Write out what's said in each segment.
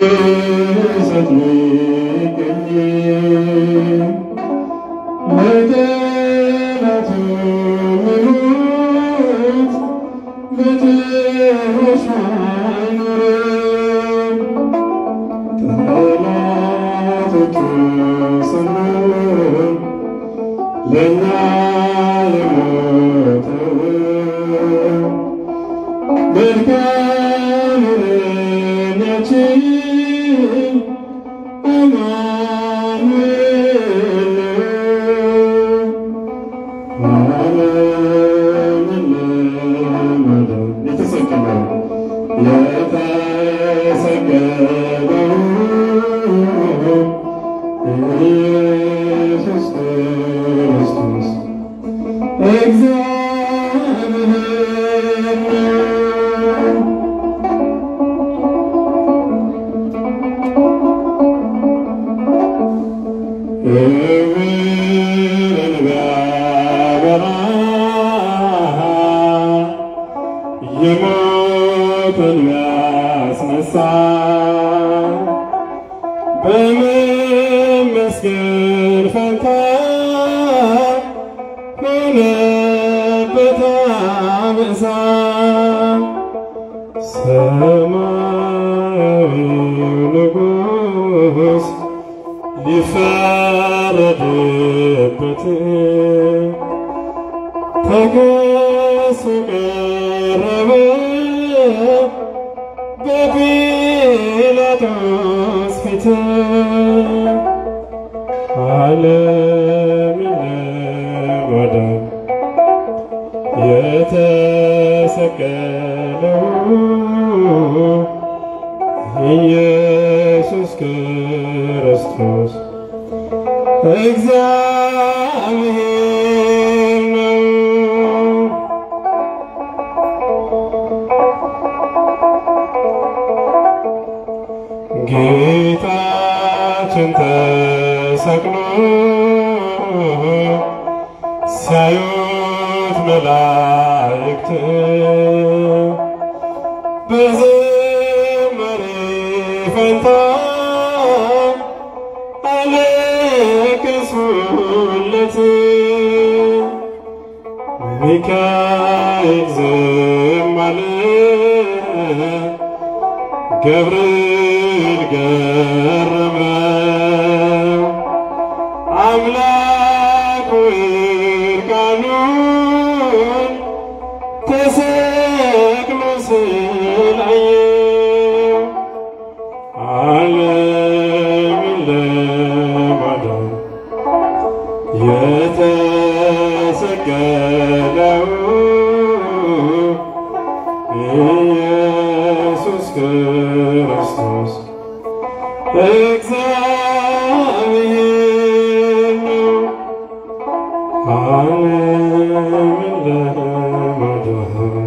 ለእኛ የሞተው መልካም እረኛችን አማኑኤል ዓለምን ለማዳን የተሰቀለው የተሰቀለው ኢየሱስ ክርስቶስ እግዚአብሔር ነው። እውርን ቢያበራ የሞትን ቢያስነሳ በመመስገን ፈንታ ሆነበት አበሳ ሰማያዊው ንጉሥ ሊፈረድበት ተገሶ ቀረበ በጲላጦስ ፊት ዓለምን ለማዳን የተሰቀለው ኢየሱስ ክርስቶስ እግዚአብሔር ነው። ጌታችን ተሰቅሎ ሲያዩት መላእክት በዝማሬ ፈንታ አለቀሱለት። ሚካኤል ዝም አለ፣ ገብርኤል ገረመው። አምላክ ሆይ እርቃኑን ተሰቅሎ ስላየው ዓለምን ለማዳን የተሰቀለው ኢየሱስ ክርስቶስ እግዚአብሔር ነው። ዓለምን ለማዳን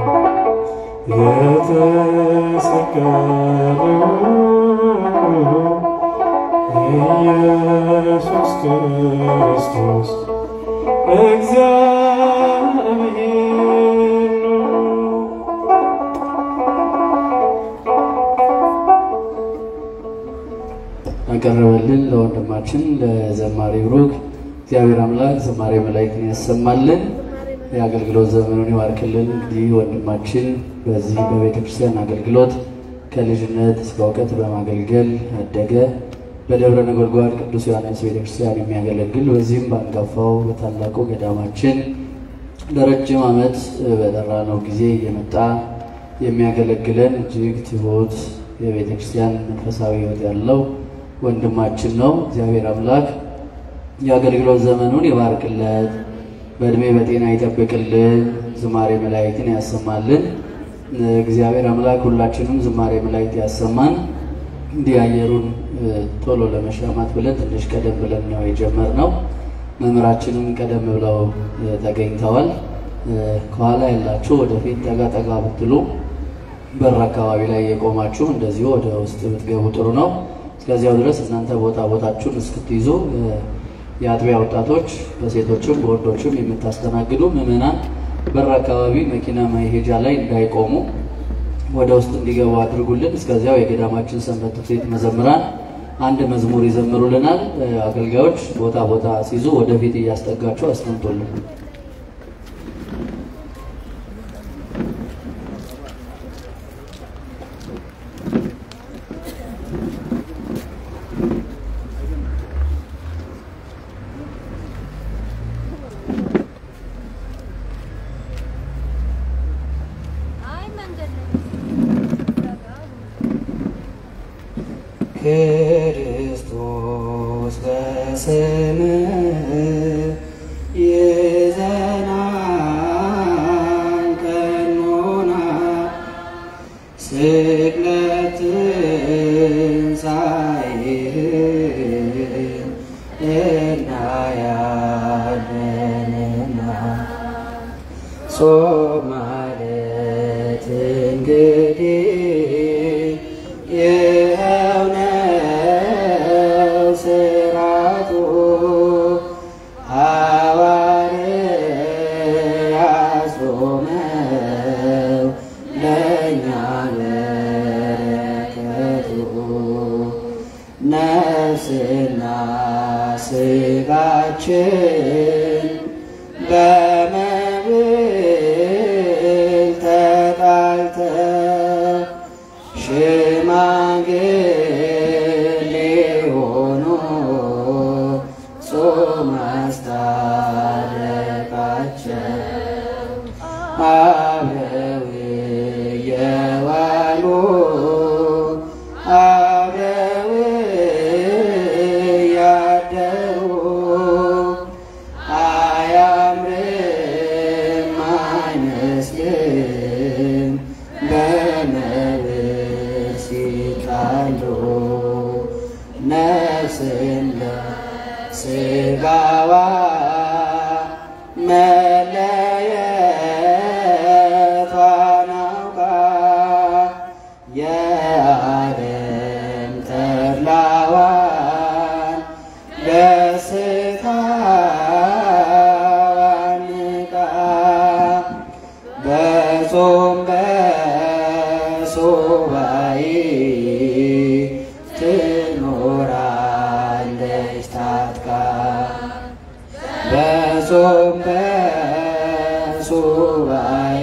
የተሰቀለው ኢየሱስ ክርስቶስ እግዚአብሔር ነው። አቀረበልን ለወንድማችን ለዘማሪ ብሩክ እግዚአብሔር አምላክ ዘማሪ መላእክትን ያሰማልን፣ የአገልግሎት ዘመኑን ይባርክልን። እንግዲህ ወንድማችን በዚህ በቤተ ክርስቲያን አገልግሎት ከልጅነት እስከ እውቀት በማገልገል ያደገ በደብረ ነጎድጓድ ቅዱስ ዮሐንስ ቤተ ክርስቲያን የሚያገለግል በዚህም በአንጋፋው በታላቁ ገዳማችን ለረጅም ዓመት በጠራነው ጊዜ እየመጣ የሚያገለግለን እጅግ ትሁት የቤተ ክርስቲያን መንፈሳዊ ሕይወት ያለው ወንድማችን ነው። እግዚአብሔር አምላክ የአገልግሎት ዘመኑን ይባርክለት፣ በእድሜ በጤና ይጠብቅልን፣ ዝማሬ መላእክትን ያሰማልን። እግዚአብሔር አምላክ ሁላችንም ዝማሬ መላእክት ያሰማን። እንዲህ አየሩን ቶሎ ለመሻማት ብለን ትንሽ ቀደም ብለን ነው የጀመርነው። መምህራችንም ቀደም ብለው ተገኝተዋል። ከኋላ ያላችሁ ወደፊት ጠጋ ጠጋ ብትሉ በር አካባቢ ላይ የቆማችሁ እንደዚሁ ወደ ውስጥ ብትገቡ ጥሩ ነው። እስከዚያው ድረስ እናንተ ቦታ ቦታችሁን እስክትይዙ የአጥቢያ ወጣቶች በሴቶችም በወንዶችም የምታስተናግዱ ምዕመናን በር አካባቢ መኪና መሄጃ ላይ እንዳይቆሙ ወደ ውስጥ እንዲገቡ አድርጉልን። እስከዚያው የገዳማችን ሰንበት ትምህርት ቤት መዘምራን አንድ መዝሙር ይዘምሩልናል። አገልጋዮች ቦታ ቦታ ሲይዙ ወደፊት እያስጠጋቸው አስቀምጦልን አይ መንገድ ነው። ክርስቶስ በስምህ ይዘናን ቀኖና ስቅለት ትንሣኤህን እናያለንና ጾም ማለት እንግዲህ ይኸው ነው ሥርዓቱ ሐዋርያት ጾመው ለእኛ በረከቱ ነፍስና ሥጋችን በመብል ተጣልተው ሽማግሌ ሆኖ ጾም አስታረቃቸው። አብረው የዋሉ አብረው ያደሩ አያምርም አይመስልም በመብል ሲጣሉ ነፍስን ለሥጋዋ መለየቷን አውቃ የዓለም ተድላዋን ደስታዋን ንቃ በጾም በሱባኤ ትኖራለች ታጥቃ በጾም በሱባኤ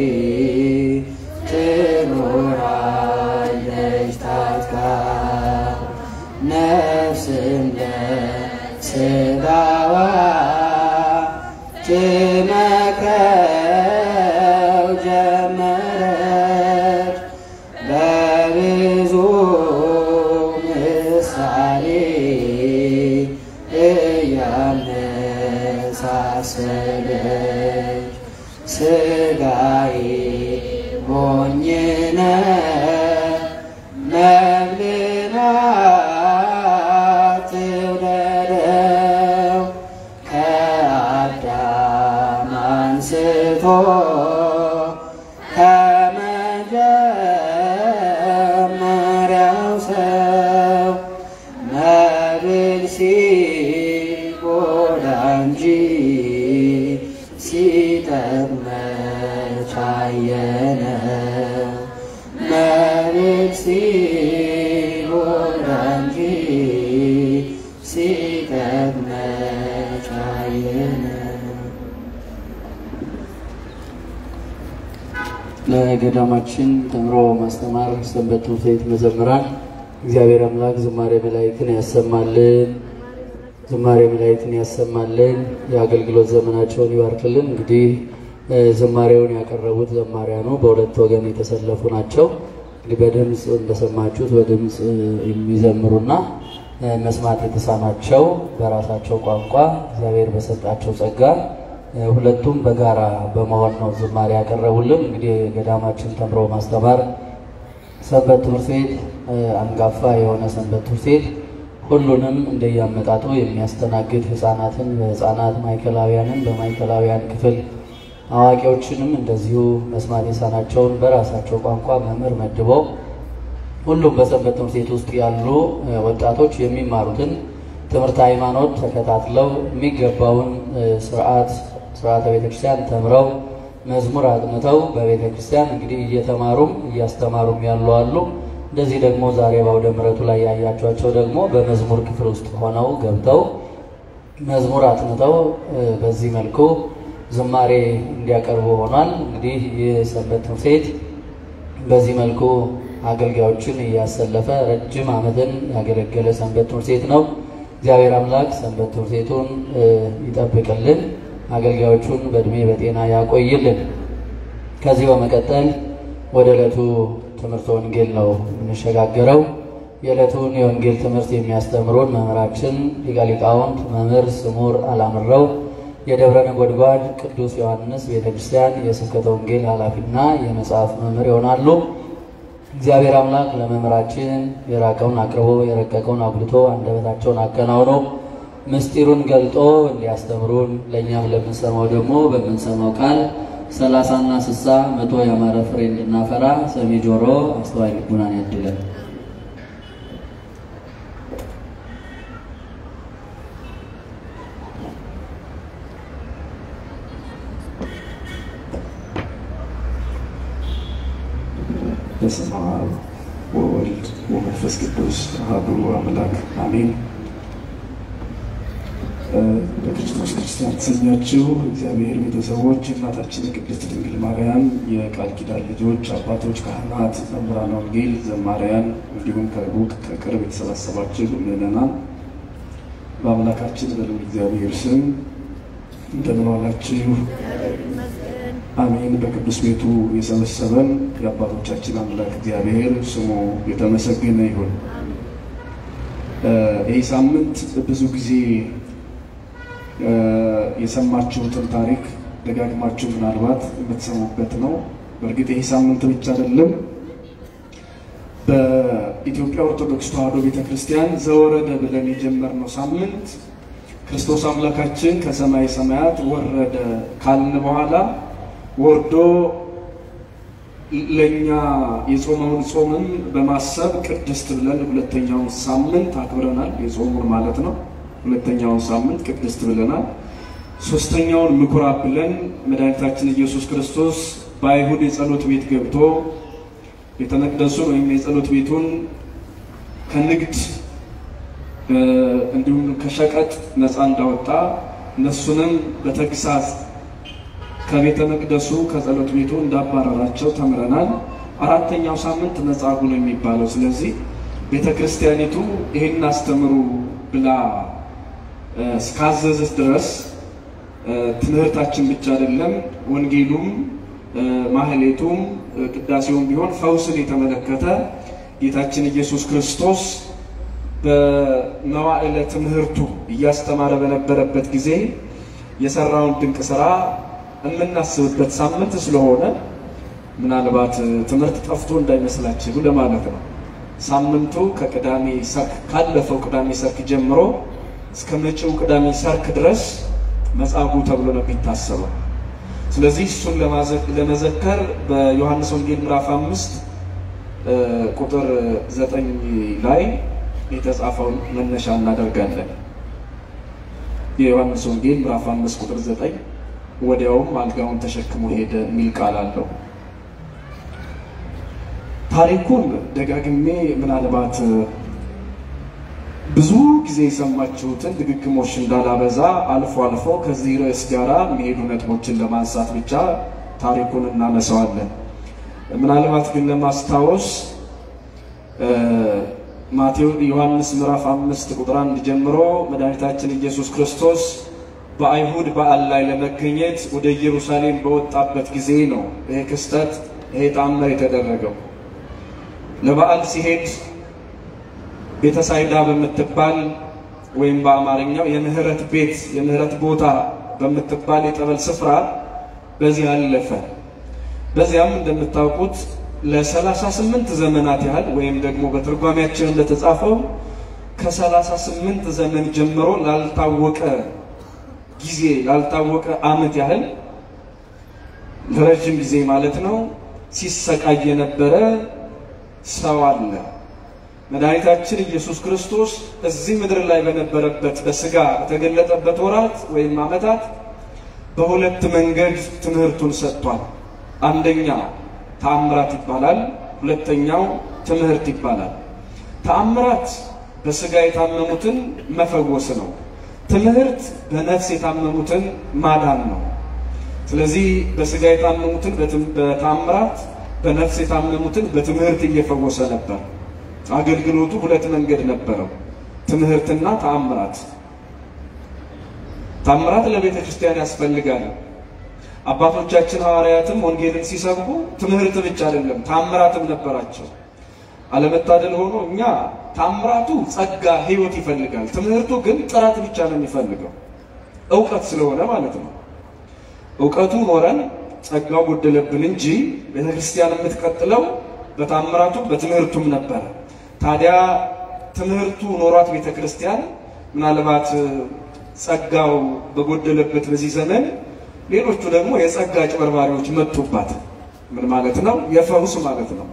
ትኖራለች ታጥቃ ነፍስም ለሥጋዋ ትመክረው ጀመረች በብዙ ምሳሌ እያመሳሰለች ሥጋዬ ሞኝነ መብልን አትውደደው ከአዳም አንስቶ ከመጀመሪያው ሰው መብል ሲጎዳ እንጂ ሲጠቅመች አየነው። መብል ሲጎዳ እንጂ ሲጠቅመች አየነው። ለገዳማችን ተምሮ ማስተማር ሰንበት ትምህርት ቤት መዘምራን እግዚአብሔር አምላክ ዝማሬ መላእክትን ያሰማልን፣ ዝማሬ መላእክትን ያሰማልን፣ የአገልግሎት ዘመናቸውን ይባርክልን። እንግዲህ እ ዝማሬውን ያቀረቡት ዘማሪያኑ በሁለት ወገን የተሰለፉ ናቸው። እንግዲህ በድምፅ እንደሰማችሁት በድምፅ እ የሚዘምሩና እ መስማት የተሳናቸው በራሳቸው ቋንቋ እግዚአብሔር በሰጣቸው ጸጋ እ ሁለቱም በጋራ በመሆን ነው ዝማሬ ያቀረቡልን። እንግዲህ ገዳማችን ተምሮ ማስተማር ሰንበት ትምህርት ቤት እ አንጋፋ የሆነ ሰንበት ትምህርት ቤት ሁሉንም እንደያመጣጡ የሚያስተናግድ ሕፃናትን በሕፃናት ማዕከላውያንን በማዕከላውያን ክፍል አዋቂዎችንም እንደዚሁ መስማት የተሳናቸውን በራሳቸው ቋንቋ መምህር መድበው ሁሉም በሰንበት ትምህርት ቤት ውስጥ ያሉ እ ወጣቶች የሚማሩትን ትምህርት ሃይማኖት ተከታትለው የሚገባውን እ ስርዓት ስርዓተ ቤተክርስቲያን ተምረው መዝሙር አጥንተው በቤተ ክርስቲያን እንግዲህ እየተማሩም እያስተማሩም ያሉ አሉ። እንደዚህ ደግሞ ዛሬ በአውደ ምሕረቱ ላይ ያያቸዋቸው ደግሞ በመዝሙር ክፍል ውስጥ ሆነው ገብተው መዝሙር አጥንተው በዚህ መልኩ ዝማሬ እንዲያቀርቡ ሆኗል። እንግዲህ ይህ ሰንበት ትምህርት ቤት በዚህ መልኩ አገልጋዮችን እያሰለፈ ረጅም ዓመትን ያገለገለ ሰንበት ትምህርት ቤት ነው። እግዚአብሔር አምላክ ሰንበት ትምህርት ቤቱን ይጠብቅልን፣ አገልጋዮቹን በእድሜ በጤና ያቆይልን። ከዚህ በመቀጠል ወደ ዕለቱ ትምህርት ወንጌል ነው የምንሸጋገረው። የዕለቱን የወንጌል ትምህርት የሚያስተምሩን መምህራችን ሊቀ ሊቃውንት መምህር ስሙር አላምረው የደብረ ነጎድጓድ ቅዱስ ዮሐንስ ቤተ ክርስቲያን የስብከተ ወንጌል ኃላፊና የመጽሐፍ መምህር ይሆናሉ። እግዚአብሔር አምላክ ለመምህራችን የራቀውን አቅርቦ የረቀቀውን አጉልቶ አንደበታቸውን አከናውኖ ምስጢሩን ገልጦ እንዲያስተምሩን ለእኛም ለምንሰማው ደግሞ በምንሰማው ቃል ሰላሳና ስሳ መቶ ያማረ ፍሬ እንድናፈራ ሰሚ ጆሮ አስተዋይ ልቡናን ያድለን። በስመ አብ ወወልድ ወመንፈስ ቅዱስ አሐዱ አምላክ አሜን። በክርስቶስ ክርስቲያን ተሰኛችሁ እግዚአብሔር ቤተሰቦች፣ እናታችን ቅድስት ድንግል ማርያም የቃል ኪዳን ልጆች፣ አባቶች፣ ካህናት፣ መምህራን ወንጌል፣ ዘማሪያን እንዲሁም ከሩቅ ከቅርብ የተሰባሰባችሁ ምዕመናን በአምላካችን በልዑል እግዚአብሔር ስም እንደምን ዋላችሁ? አሜን። በቅዱስ ቤቱ የሰበሰበን የአባቶቻችን አምላክ እግዚአብሔር ስሙ የተመሰገነ ይሁን። ይህ ሳምንት ብዙ ጊዜ የሰማችሁትን ታሪክ ደጋግማችሁ ምናልባት የምትሰሙበት ነው። በእርግጥ ይህ ሳምንት ብቻ አይደለም። በኢትዮጵያ ኦርቶዶክስ ተዋሕዶ ቤተክርስቲያን ዘወረደ ብለን የጀመርነው ሳምንት ክርስቶስ አምላካችን ከሰማይ ሰማያት ወረደ ካልን በኋላ ወርዶ ለእኛ የጾመውን ጾምን በማሰብ ቅድስት ብለን ሁለተኛውን ሳምንት አክብረናል። የጾሙን ማለት ነው። ሁለተኛውን ሳምንት ቅድስት ብለናል። ሶስተኛውን ምኩራብ ብለን መድኃኒታችን ኢየሱስ ክርስቶስ በአይሁድ የጸሎት ቤት ገብቶ ቤተ መቅደሱን ወይም የጸሎት ቤቱን ከንግድ እንዲሁም ከሸቀጥ ነፃ እንዳወጣ እነሱንም በተግሳጽ ከቤተ መቅደሱ ከጸሎት ቤቱ እንዳባረራቸው ተምረናል። አራተኛው ሳምንት መጻጉዕ ነው የሚባለው። ስለዚህ ቤተ ክርስቲያኒቱ ይህን አስተምሩ ብላ እስካዘዘች ድረስ ትምህርታችን ብቻ አይደለም፣ ወንጌሉም ማህሌቱም ቅዳሴውም ቢሆን ፈውስን የተመለከተ ጌታችን ኢየሱስ ክርስቶስ በመዋዕለ ትምህርቱ እያስተማረ በነበረበት ጊዜ የሰራውን ድንቅ ስራ የምናስብበት ሳምንት ስለሆነ ምናልባት ትምህርት ጠፍቶ እንዳይመስላችሁ ለማለት ነው። ሳምንቱ ከቅዳሜ ሰርክ ካለፈው ቅዳሜ ሰርክ ጀምሮ እስከ መጪው ቅዳሜ ሰርክ ድረስ መጻጉዕ ተብሎ ነው የሚታሰበው። ስለዚህ እሱን ለመዘከር በዮሐንስ ወንጌል ምዕራፍ አምስት ቁጥር ዘጠኝ ላይ የተጻፈውን መነሻ እናደርጋለን። የዮሐንስ ወንጌል ምዕራፍ አምስት ቁጥር ዘጠኝ ወዲያውም አልጋውን ተሸክሞ ሄደ የሚል ቃል አለው። ታሪኩን ደጋግሜ ምናልባት ብዙ ጊዜ የሰማችሁትን ድግግሞሽ እንዳላበዛ አልፎ አልፎ ከዚህ ርዕስ ጋር የሚሄዱ ነጥቦችን ለማንሳት ብቻ ታሪኩን እናነሳዋለን። ምናልባት ግን ለማስታወስ ማቴዎስ ዮሐንስ ምዕራፍ አምስት ቁጥር አንድ ጀምሮ መድኃኒታችን ኢየሱስ ክርስቶስ በአይሁድ በዓል ላይ ለመገኘት ወደ ኢየሩሳሌም በወጣበት ጊዜ ነው ይሄ ክስተት ይሄ ተአምር የተደረገው። ለበዓል ሲሄድ ቤተሳይዳ በምትባል ወይም በአማርኛው የምህረት ቤት የምህረት ቦታ በምትባል የጠበል ስፍራ በዚህ አለፈ። በዚያም እንደምታውቁት ለሰላሳ ስምንት ዘመናት ያህል ወይም ደግሞ በትርጓሜያችን እንደተጻፈው ከሰላሳ ስምንት ዘመን ጀምሮ ላልታወቀ ጊዜ ላልታወቀ ዓመት ያህል ለረጅም ጊዜ ማለት ነው ሲሰቃይ የነበረ ሰው አለ። መድኃኒታችን ኢየሱስ ክርስቶስ እዚህ ምድር ላይ በነበረበት በስጋ በተገለጠበት ወራት ወይም ዓመታት በሁለት መንገድ ትምህርቱን ሰጥቷል። አንደኛ ተአምራት ይባላል፣ ሁለተኛው ትምህርት ይባላል። ተአምራት በስጋ የታመሙትን መፈወስ ነው። ትምህርት በነፍስ የታመሙትን ማዳን ነው። ስለዚህ በስጋ የታመሙትን በተአምራት በነፍስ የታመሙትን በትምህርት እየፈወሰ ነበር። አገልግሎቱ ሁለት መንገድ ነበረው፣ ትምህርትና ተአምራት። ተአምራት ለቤተ ክርስቲያን ያስፈልጋል። አባቶቻችን ሐዋርያትም ወንጌልን ሲሰብኩ ትምህርት ብቻ አይደለም ተአምራትም ነበራቸው። አለመታደል ሆኖ እኛ ታምራቱ ጸጋ፣ ሕይወት ይፈልጋል። ትምህርቱ ግን ጥራት ብቻ ነው የሚፈልገው እውቀት ስለሆነ ማለት ነው። እውቀቱ ኖረን ጸጋው ጎደለብን እንጂ ቤተክርስቲያን የምትቀጥለው በታምራቱ በትምህርቱም ነበረ። ታዲያ ትምህርቱ ኖሯት ቤተክርስቲያን ምናልባት ጸጋው በጎደለበት በዚህ ዘመን ሌሎቹ ደግሞ የጸጋ አጭበርባሪዎች መጡባት። ምን ማለት ነው? የፈውስ ማለት ነው።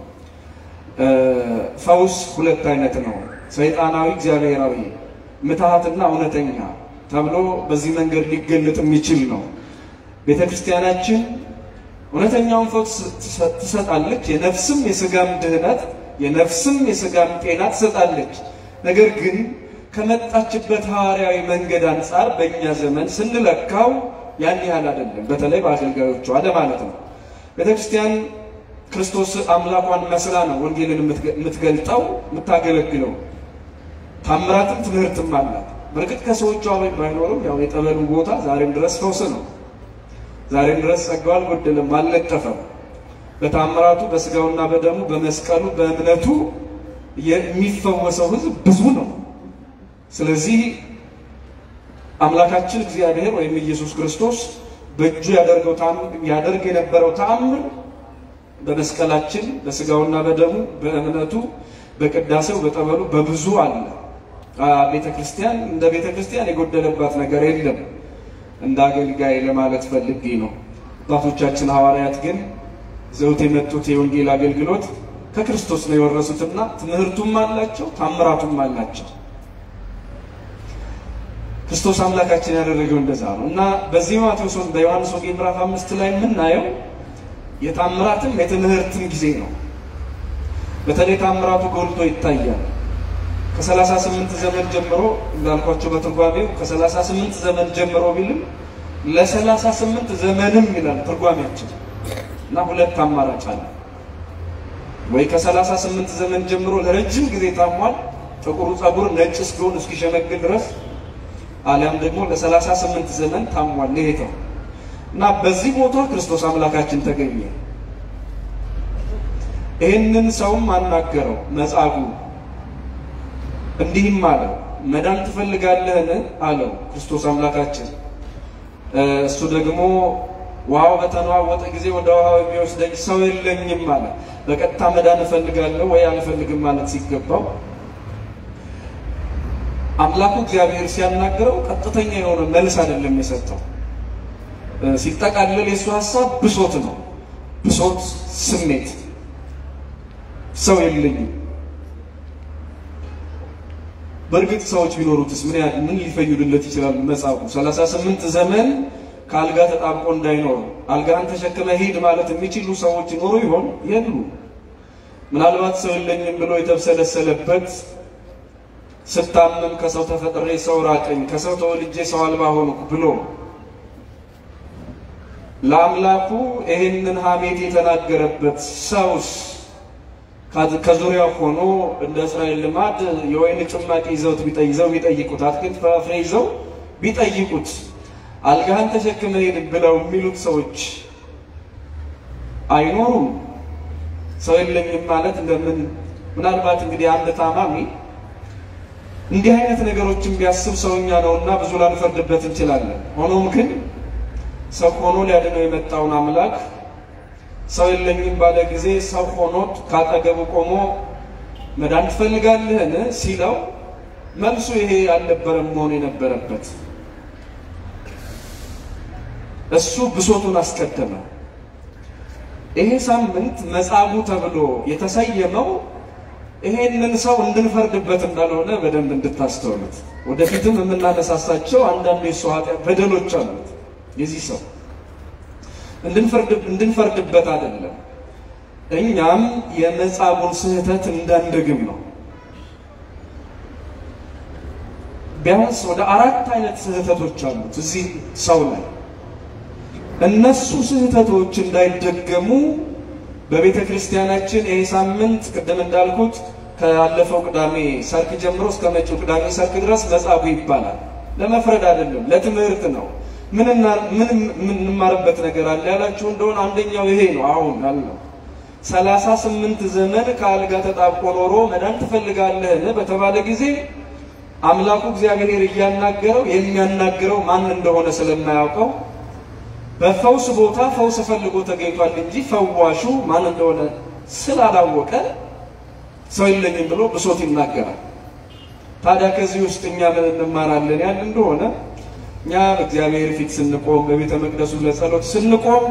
ፈውስ ሁለት አይነት ነው። ሰይጣናዊ፣ እግዚአብሔራዊ፣ ምትሃትና እውነተኛ ተብሎ በዚህ መንገድ ሊገለጥ የሚችል ነው። ቤተ ክርስቲያናችን እውነተኛውን ፈውስ ትሰጣለች። የነፍስም የስጋም ድህነት፣ የነፍስም የስጋም ጤና ትሰጣለች። ነገር ግን ከመጣችበት ሐዋርያዊ መንገድ አንጻር በእኛ ዘመን ስንለካው ያን ያህል አይደለም። በተለይ በአገልጋዮቿ ለማለት ነው። ቤተ ክርስቲያን ክርስቶስ አምላኳን መስላ ነው ወንጌልን የምትገልጠው የምታገለግለው። ታምራትም ትምህርትም አላት። በእርግጥ ከሰዎቿ ባይኖርም ያው የጠበሉ ቦታ ዛሬም ድረስ ፈውስ ነው። ዛሬም ድረስ ጸጋው አልጎደለም፣ አልለጠፈም። በታምራቱ በስጋውና በደሙ በመስቀሉ በእምነቱ የሚፈወሰው ሕዝብ ብዙ ነው። ስለዚህ አምላካችን እግዚአብሔር ወይም ኢየሱስ ክርስቶስ በእጁ ያደርገው ያደርግ የነበረው ተአምር በመስቀላችን በስጋውና በደሙ በእምነቱ በቅዳሴው በጠበሉ በብዙ አለ። ቤተ ክርስቲያን እንደ ቤተ ክርስቲያን የጎደለባት ነገር የለም። እንደ አገልጋይ ለማለት ፈልጌ ነው። አባቶቻችን ሐዋርያት ግን ዘውት የመጡት የወንጌል አገልግሎት ከክርስቶስ ነው የወረሱትና ትምህርቱም አላቸው፣ ታምራቱም አላቸው። ክርስቶስ አምላካችን ያደረገው እንደዛ ነው እና በዚህ ማቴዎስ በዮሐንስ ወንጌል ምዕራፍ አምስት ላይ የምናየው የታምራትም የትምህርትም ጊዜ ነው። በተለይ ታምራቱ ጎልቶ ይታያል። ከሰላሳ ስምንት ዘመን ጀምሮ እንዳልኳቸው በትርጓሜው ከሰላሳ ስምንት ዘመን ጀምሮ ቢልም ለሰላሳ ስምንት ዘመንም ይላል ትርጓሜያችን እና ሁለት አማራጭ አለ። ወይ ከሰላሳ ስምንት ዘመን ጀምሮ ለረጅም ጊዜ ታሟል፣ ጥቁሩ ጸጉር ነጭ እስኪሆን እስኪሸመግል ድረስ አሊያም ደግሞ ለሰላሳ ስምንት ዘመን ታሟል ይሄተው እና በዚህ ቦታ ክርስቶስ አምላካችን ተገኘ። ይህንን ሰውም አናገረው መጻጉዕ እንዲህም አለው፣ መዳን ትፈልጋለህን? አለው ክርስቶስ አምላካችን። እሱ ደግሞ ውሃው በተነዋወጠ ጊዜ ወደ ውሃው የሚወስደኝ ሰው የለኝም አለ። በቀጥታ መዳን እፈልጋለሁ ወይ አልፈልግም ማለት ሲገባው አምላኩ እግዚአብሔር ሲያናገረው ቀጥተኛ የሆነ መልስ አይደለም የሰጠው። ሲጠቃለል የእሱ ሀሳብ ብሶት ነው። ብሶት፣ ስሜት፣ ሰው የለኝም። በእርግጥ ሰዎች ቢኖሩትስ ምን ያህል ምን ሊፈይዱለት ይችላሉ? መጻጉዕ ሰላሳ ስምንት ዘመን ከአልጋ ተጣብቆ እንዳይኖር አልጋን ተሸክመ ሂድ ማለት የሚችሉ ሰዎች ይኖሩ ይሆን? የሉ። ምናልባት ሰው የለኝም ብሎ የተብሰለሰለበት ስታመም ከሰው ተፈጥሬ ሰው ራቀኝ፣ ከሰው ተወልጄ ሰው አልባ ሆንኩ ብሎ ለአምላኩ ይህንን ሐሜት የተናገረበት ሰውስ ከዙሪያው ሆኖ እንደ እስራኤል ልማድ የወይን ጭማቂ ይዘውት ይዘው ቢጠይቁት አትክልት ፍራፍሬ ይዘው ቢጠይቁት አልጋህን ተሸክመ ሄድ ብለው የሚሉት ሰዎች አይኖሩም። ሰው የለኝም ማለት እንደምን ምናልባት እንግዲህ አንድ ታማሚ እንዲህ አይነት ነገሮችን ቢያስብ ሰውኛ ነውና ብዙ ላንፈርድበት እንችላለን። ሆኖም ግን ሰው ሆኖ ሊያድነው የመጣውን አምላክ ሰው የለኝም ባለ ጊዜ ሰው ሆኖት ካጠገቡ ቆሞ መዳን ትፈልጋለህን ሲለው መልሱ ይሄ አልነበረም መሆን የነበረበት። እሱ ብሶቱን አስቀደመ። ይሄ ሳምንት መጻጉዕ ተብሎ የተሰየመው ይሄንን ሰው እንድንፈርድበት እንዳልሆነ በደንብ እንድታስተውሉት። ወደፊትም የምናነሳሳቸው አንዳንድ የሱ ኃጢአት በደሎች አሉት የዚህ ሰው እንድንፈርድበት አይደለም። እኛም የመጻጉዕን ስህተት እንዳንደግም ነው። ቢያንስ ወደ አራት አይነት ስህተቶች አሉት እዚህ ሰው ላይ። እነሱ ስህተቶች እንዳይደገሙ በቤተ ክርስቲያናችን ይህ ሳምንት ቅድም እንዳልኩት ካለፈው ቅዳሜ ሰርክ ጀምሮ እስከ መጪው ቅዳሜ ሰርክ ድረስ መጻጉዕ ይባላል። ለመፍረድ አይደለም፣ ለትምህርት ነው። ምን የምንማርበት ነገር አለ ያላችሁ እንደሆነ አንደኛው ይሄ ነው። አሁን ያልነው ሰላሳ ስምንት ዘመን ከአልጋ ተጣብቆ ኖሮ መዳን ትፈልጋለህን በተባለ ጊዜ አምላኩ እግዚአብሔር እያናገረው የሚያናግረው ማን እንደሆነ ስለማያውቀው በፈውስ ቦታ ፈውስ ፈልጎ ተገኝቷል እንጂ ፈዋሹ ማን እንደሆነ ስላላወቀ ሰው የለኝም ብሎ ብሶት ይናገራል። ታዲያ ከዚህ ውስጥ እኛ ምን እንማራለን ያል እንደሆነ እኛ በእግዚአብሔር ፊት ስንቆም፣ በቤተ መቅደሱ ለጸሎት ስንቆም፣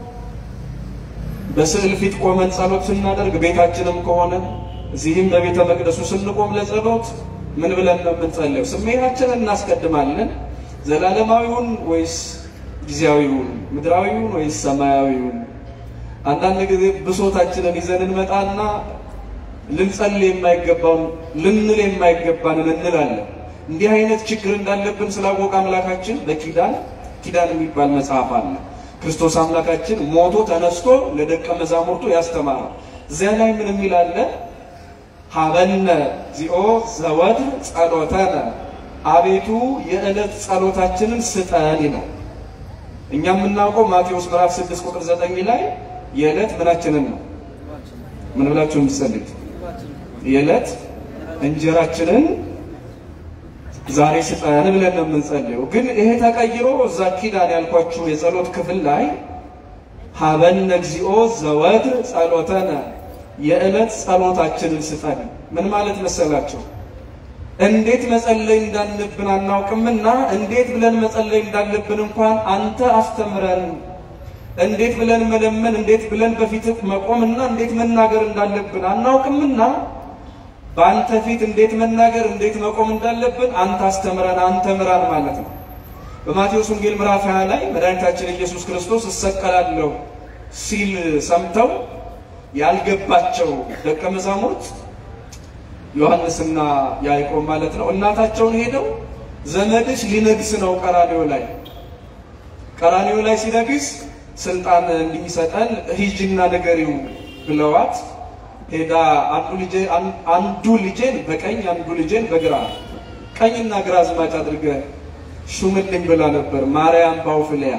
በስዕል ፊት ቆመን ጸሎት ስናደርግ፣ ቤታችንም ከሆነ እዚህም በቤተ መቅደሱ ስንቆም ለጸሎት ምን ብለን ነው የምንጸልየው? ስሜታችንን እናስቀድማለን። ዘላለማዊውን ወይስ ጊዜያዊውን? ምድራዊውን ወይስ ሰማያዊውን? አንዳንድ ጊዜ ብሶታችንን ይዘን እንመጣና ልንጸልይ የማይገባውን ልንል የማይገባንን እንላለን። እንዲህ አይነት ችግር እንዳለብን ስላወቀ አምላካችን በኪዳን ኪዳን የሚባል መጽሐፍ አለ። ክርስቶስ አምላካችን ሞቶ ተነስቶ ለደቀ መዛሙርቱ ያስተማረው እዚያ ላይ ምን የሚል አለ? ሀበነ ዚኦ ዘወትር ጸሎተነ፣ አቤቱ የዕለት ጸሎታችንን ስጠን ይላል። እኛ የምናውቀው ማቴዎስ ምዕራፍ 6 ቁጥር 9 ላይ የዕለት ምናችንን ነው ምን ብላችሁ የምትጸልዩት? የዕለት እንጀራችንን ዛሬ ስጠን ብለን ነው የምንጸልየው። ግን ይሄ ተቀይሮ እዛ ኪዳን ያልኳችሁ የጸሎት ክፍል ላይ ሀበነ እግዚኦ ዘወትር ጸሎተነ የዕለት ጸሎታችንን ስጠን። ምን ማለት መሰላቸው? እንዴት መጸለይ እንዳለብን አናውቅምና እንዴት ብለን መጸለይ እንዳለብን እንኳን አንተ አስተምረን። እንዴት ብለን መለመን፣ እንዴት ብለን በፊት መቆምና እንዴት መናገር እንዳለብን አናውቅምና በአንተ ፊት እንዴት መናገር፣ እንዴት መቆም እንዳለብን አንተ አስተምረን፣ አንተ ምራን ማለት ነው። በማቴዎስ ወንጌል ምዕራፍ 20 ላይ መድኃኒታችን ኢየሱስ ክርስቶስ እሰቀላለሁ ሲል ሰምተው ያልገባቸው ደቀ መዛሙርት ዮሐንስና ያዕቆብ ማለት ነው እናታቸውን ሄደው ዘመድሽ ሊነግስ ነው ቀራኔው ላይ ቀራኔው ላይ ሲነግስ ስልጣን እንዲሰጠን ሂጂና ንገሪው ብለዋት ሄዳ አንዱ ልጄ አንዱ ልጄን በቀኝ አንዱ ልጄን በግራ ቀኝና ግራ አዝማች አድርገ ሹምልኝ ብላ ነበር ማርያም ባውፍልያ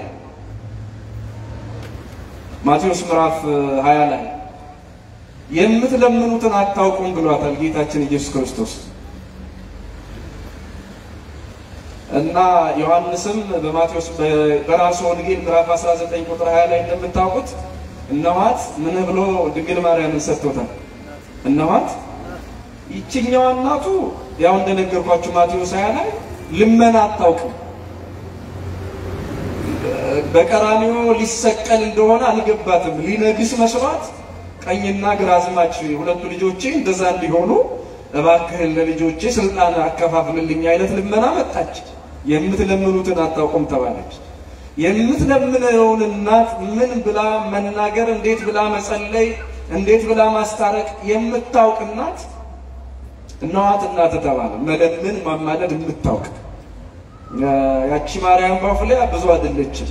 ማቴዎስ ምዕራፍ 20 ላይ የምትለምኑትን አታውቁም ብሏታል ጌታችን ኢየሱስ ክርስቶስ። እና ዮሐንስም በማቴዎስ በራሱ ወንጌል ምዕራፍ 19 ቁጥር 20 ላይ እንደምታውቁት እነኋት ምን ብሎ ድንግል ማርያምን ሰጥቶታል። እነኋት ይችኛዋ እናቱ ያው እንደነገርኳችሁ ማቴዎስ 20 ላይ ልመና አታውቅም። በቀራንዮ ሊሰቀል እንደሆነ አልገባትም። ሊነግስ መስሏት ቀኝና ግራ አዝማች ሁለቱ ልጆቼ እንደዛ እንዲሆኑ እባክህን ለልጆቼ ስልጣን አከፋፍልልኝ አይነት ልመና መጣች። የምትለምኑትን አታውቁም ተባለች። የምትለምነውን እናት ምን ብላ መናገር፣ እንዴት ብላ መጸለይ፣ እንዴት ብላ ማስታረቅ የምታውቅ እናት እነኋት እናት ተባለ። መለምን ማማለድ የምታውቅ ያቺ ማርያም ባፍሊያ ብዙ አይደለችም።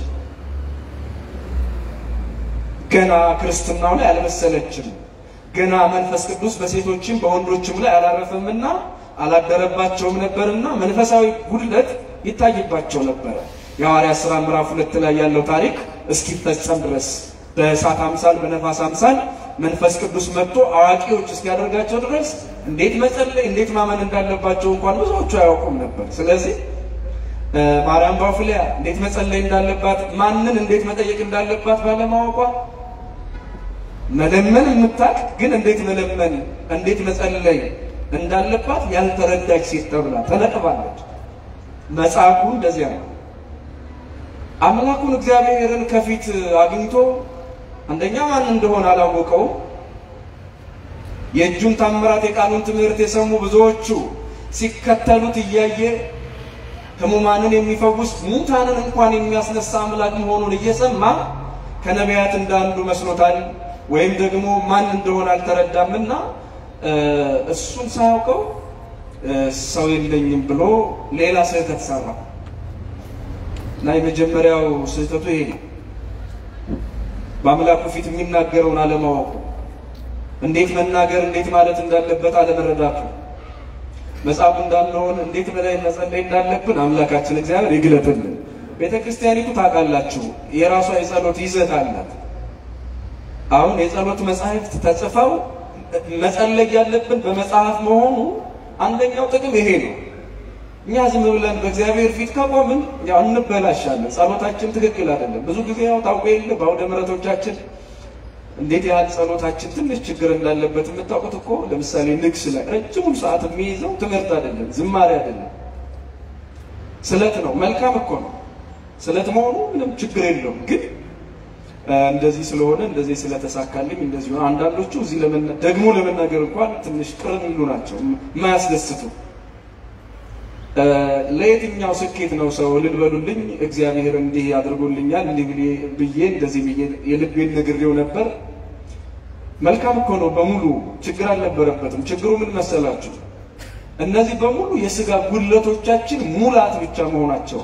ገና ክርስትናው ላይ አልመሰለችም። ገና መንፈስ ቅዱስ በሴቶችም በወንዶችም ላይ አላረፈምና አላደረባቸውም ነበርና መንፈሳዊ ጉድለት ይታይባቸው ነበረ። የሐዋርያት ሥራ ምዕራፍ ሁለት ላይ ያለው ታሪክ እስኪፈጸም ድረስ በእሳት አምሳል በነፋስ አምሳል መንፈስ ቅዱስ መጥቶ አዋቂዎች እስኪያደርጋቸው ድረስ እንዴት መጸለይ እንዴት ማመን እንዳለባቸው እንኳን ብዙዎቹ አያውቁም ነበር። ስለዚህ ማርያም ባፍሊያ እንዴት መጸለይ እንዳለባት ማንን እንዴት መጠየቅ እንዳለባት ባለማወቋ መለመን የምታውቅ ግን እንዴት መለመን እንዴት መጸለይ እንዳለባት ያልተረዳች ሴት ተብላ ተነቅባለች። መጽሐፉ እንደዚያ ነው። አምላኩን እግዚአብሔርን ከፊት አግኝቶ አንደኛ ማን እንደሆነ አላወቀውም። የእጁን ታምራት የቃሉን ትምህርት የሰሙ ብዙዎቹ ሲከተሉት እያየ ሕሙማንን የሚፈውስ ሙታንን እንኳን የሚያስነሳ አምላክ መሆኑን እየሰማ ከነቢያት እንዳንዱ መስሎታል፣ ወይም ደግሞ ማን እንደሆነ አልተረዳምና እሱን ሳያውቀው ሰው የለኝም ብሎ ሌላ ስህተት ሰራ እና የመጀመሪያው ስህተቱ ይሄ ነው። በአምላኩ ፊት የሚናገረውን አለማወቁ፣ እንዴት መናገር እንዴት ማለት እንዳለበት አለመረዳቱ፣ መጽሐፉ እንዳለውን እንዴት በላይ መጸለይ እንዳለብን አምላካችን እግዚአብሔር ይግለጥልን። ቤተ ክርስቲያኒቱ ታውቃላችሁ፣ የራሷ የጸሎት ይዘት አላት። አሁን የጸሎት መጻሕፍት ተጽፈው መጸለይ ያለብን በመጽሐፍ መሆኑ አንደኛው ጥቅም ይሄ ነው። እኛ ዝም ብለን በእግዚአብሔር ፊት ከቆምን ያው እንበላሻለን። ጸሎታችን ትክክል አይደለም። ብዙ ጊዜ ያው ታውቀ የለ በአውደ ምሕረቶቻችን እንዴት ያህል ጸሎታችን ትንሽ ችግር እንዳለበት የምታውቁት እኮ ለምሳሌ ንግስ ላይ ረጅሙን ሰዓት የሚይዘው ትምህርት አይደለም፣ ዝማሬ አይደለም፣ ስለት ነው። መልካም እኮ ነው ስለት መሆኑ ምንም ችግር የለውም። ግን እንደዚህ ስለሆነ እንደዚህ ስለተሳካልኝ እንደዚህ ሆነ። አንዳንዶቹ እዚህ ደግሞ ለመናገር እንኳን ትንሽ ቅር የሚሉ ናቸው፣ የማያስደስቱ ለየትኛው ስኬት ነው ሰው እልል በሉልኝ እግዚአብሔር እንዲህ አድርጎልኛል እንዲህ ብዬ እንደዚህ ብዬ የልቤን ነግሬው ነበር። መልካም እኮ ነው፣ በሙሉ ችግር አልነበረበትም። ችግሩ ምን መሰላችሁ? እነዚህ በሙሉ የስጋ ጉድለቶቻችን ሙላት ብቻ መሆናቸው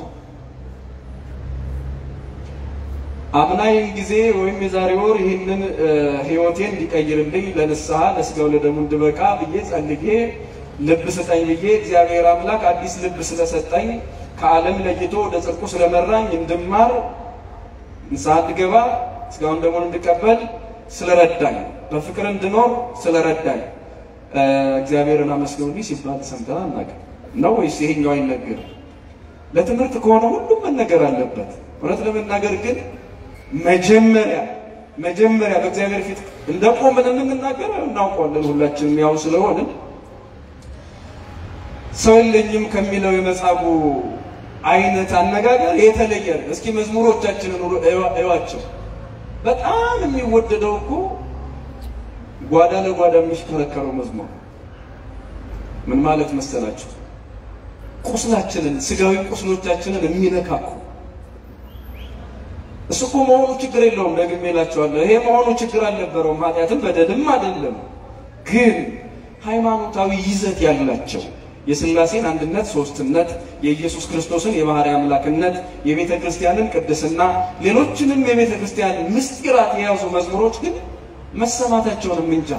አምናይን ጊዜ ወይም የዛሬ ወር ይህንን ሕይወቴን እንዲቀይርልኝ ለንስሐ ለስጋው ለደሙ እንድበቃ ብዬ ጸልዬ ልብ ስጠኝ ብዬ እግዚአብሔር አምላክ አዲስ ልብ ስለሰጠኝ ከዓለም ለይቶ ወደ ጽድቁ ስለመራኝ እንድማር ንስሐ እንድገባ ስጋውን ደሙን እንድቀበል ስለረዳኝ በፍቅር እንድኖር ስለረዳኝ እግዚአብሔርን አመስግኑልኝ ሲባል ሰምተን አናውቅም ነው ወይስ ይሄኛው አይነገርም? ለትምህርት ከሆነ ሁሉም መነገር አለበት። እውነት ለመናገር ግን መጀመሪያ መጀመሪያ በእግዚአብሔር ፊት እንደቆምን የምንናገር እናውቀዋለን ሁላችንም ያው ስለሆንን ሰው የለኝም ከሚለው የመጻጉ አይነት አነጋገር የተለየ ነው። እስኪ መዝሙሮቻችንን እዩዋቸው። በጣም የሚወደደው እኮ ጓዳ ለጓዳ የሚሽከረከረው መዝሙር ምን ማለት መሰላችሁ? ቁስላችንን ስጋዊ ቁስሎቻችንን የሚነካኩ እሱ እኮ መሆኑ ችግር የለውም። ደግሜ እላቸዋለሁ ይሄ መሆኑ ችግር አልነበረውም። ኃጢአትም በደልም አይደለም። ግን ሃይማኖታዊ ይዘት ያላቸው የሥላሴን አንድነት ሶስትነት፣ የኢየሱስ ክርስቶስን የባህሪ አምላክነት፣ የቤተ ክርስቲያንን ቅድስና፣ ሌሎችንም የቤተ ክርስቲያን ምስጢራት የያዙ መዝሙሮች ግን መሰማታቸውን እንጃ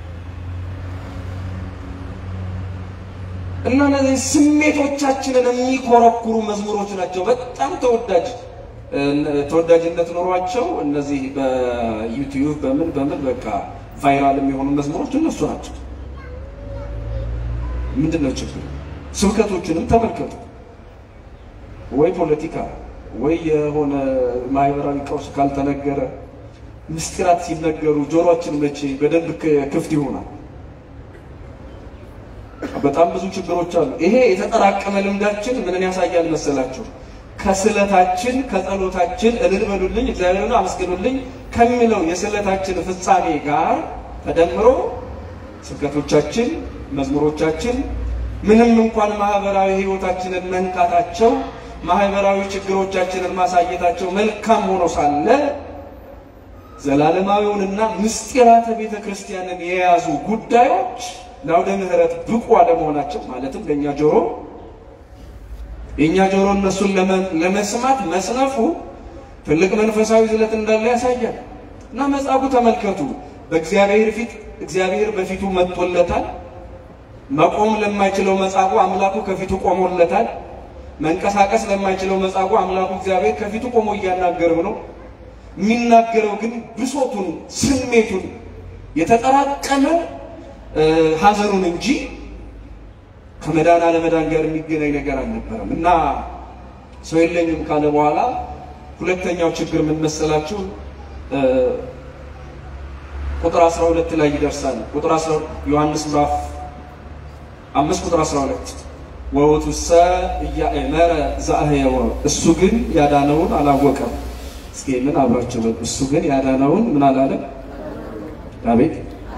እና እነዚህ ስሜቶቻችንን የሚኮረኩሩ መዝሙሮች ናቸው። በጣም ተወዳጅ ተወዳጅነት ኖሯቸው እነዚህ በዩቲዩብ በምን በምን በቃ ቫይራል የሚሆኑ መዝሙሮች እነሱ ናቸው። ምንድን ነው ችግሩ? ስብከቶችንም ተመልከቱ። ወይ ፖለቲካ ወይ የሆነ ማህበራዊ ቀውስ ካልተነገረ ምስጢራት ሲነገሩ ጆሮአችን መቼ በደንብ ክፍት ይሆናል? በጣም ብዙ ችግሮች አሉ። ይሄ የተጠራቀመ ልምዳችን ምንን ያሳያል መሰላችሁ? ከስለታችን ከጸሎታችን እልል በሉልኝ እግዚአብሔርን አመስግኑልኝ ከሚለው የስለታችን ፍጻሜ ጋር ተደምሮ ስብከቶቻችን፣ መዝሙሮቻችን ምንም እንኳን ማህበራዊ ሕይወታችንን መንካታቸው ማህበራዊ ችግሮቻችንን ማሳየታቸው መልካም ሆኖ ሳለ ዘላለማዊውንና ምስጢራተ ቤተ ክርስቲያንን የያዙ ጉዳዮች ለአውደ ምሕረት ብቁ አለመሆናቸው ማለትም ለእኛ ጆሮ የእኛ ጆሮ እነሱን ለመስማት መስነፉ ትልቅ መንፈሳዊ ዝለት እንዳለ ያሳያል። እና መጻጉዕ ተመልከቱ፣ በእግዚአብሔር ፊት እግዚአብሔር በፊቱ መጥቶለታል። መቆም ለማይችለው መጻጉዕ አምላኩ ከፊቱ ቆሞለታል። መንቀሳቀስ ለማይችለው መጻጉዕ አምላኩ እግዚአብሔር ከፊቱ ቆሞ እያናገረው ነው። የሚናገረው ግን ብሶቱን፣ ስሜቱን የተጠራቀመ ሐዘኑን እንጂ ከመዳን አለመዳን ጋር የሚገናኝ ነገር አልነበረም። እና ሰው የለኝም ካለ በኋላ ሁለተኛው ችግር ምን መሰላችሁ? ቁጥር 12 ላይ ይደርሳል። ቁጥር 12 ዮሐንስ ምዕራፍ 5 ቁጥር 12 ወውቱሰ ኢያእመረ ዘአህየወ እሱ ግን ያዳነውን አላወቀም። እስኪ ምን አብራቸው በሉ። እሱ ግን ያዳነውን ምን አላለም? አቤት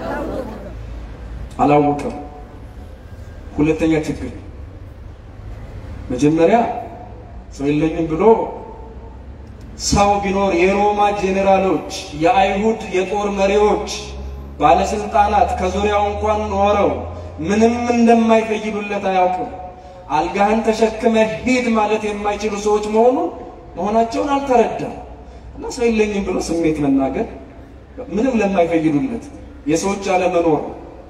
አላወቀም። ሁለተኛ ችግር መጀመሪያ ሰው የለኝም ብሎ ሰው ቢኖር የሮማ ጄኔራሎች፣ የአይሁድ የጦር መሪዎች፣ ባለስልጣናት ከዙሪያው እንኳን ኖረው ምንም እንደማይፈይዱለት አያውቅም። አልጋህን ተሸክመ ሂድ ማለት የማይችሉ ሰዎች መሆኑ መሆናቸውን አልተረዳም እና ሰው የለኝም ብሎ ስሜት መናገር ምንም ለማይፈይዱለት የሰዎች አለመኖር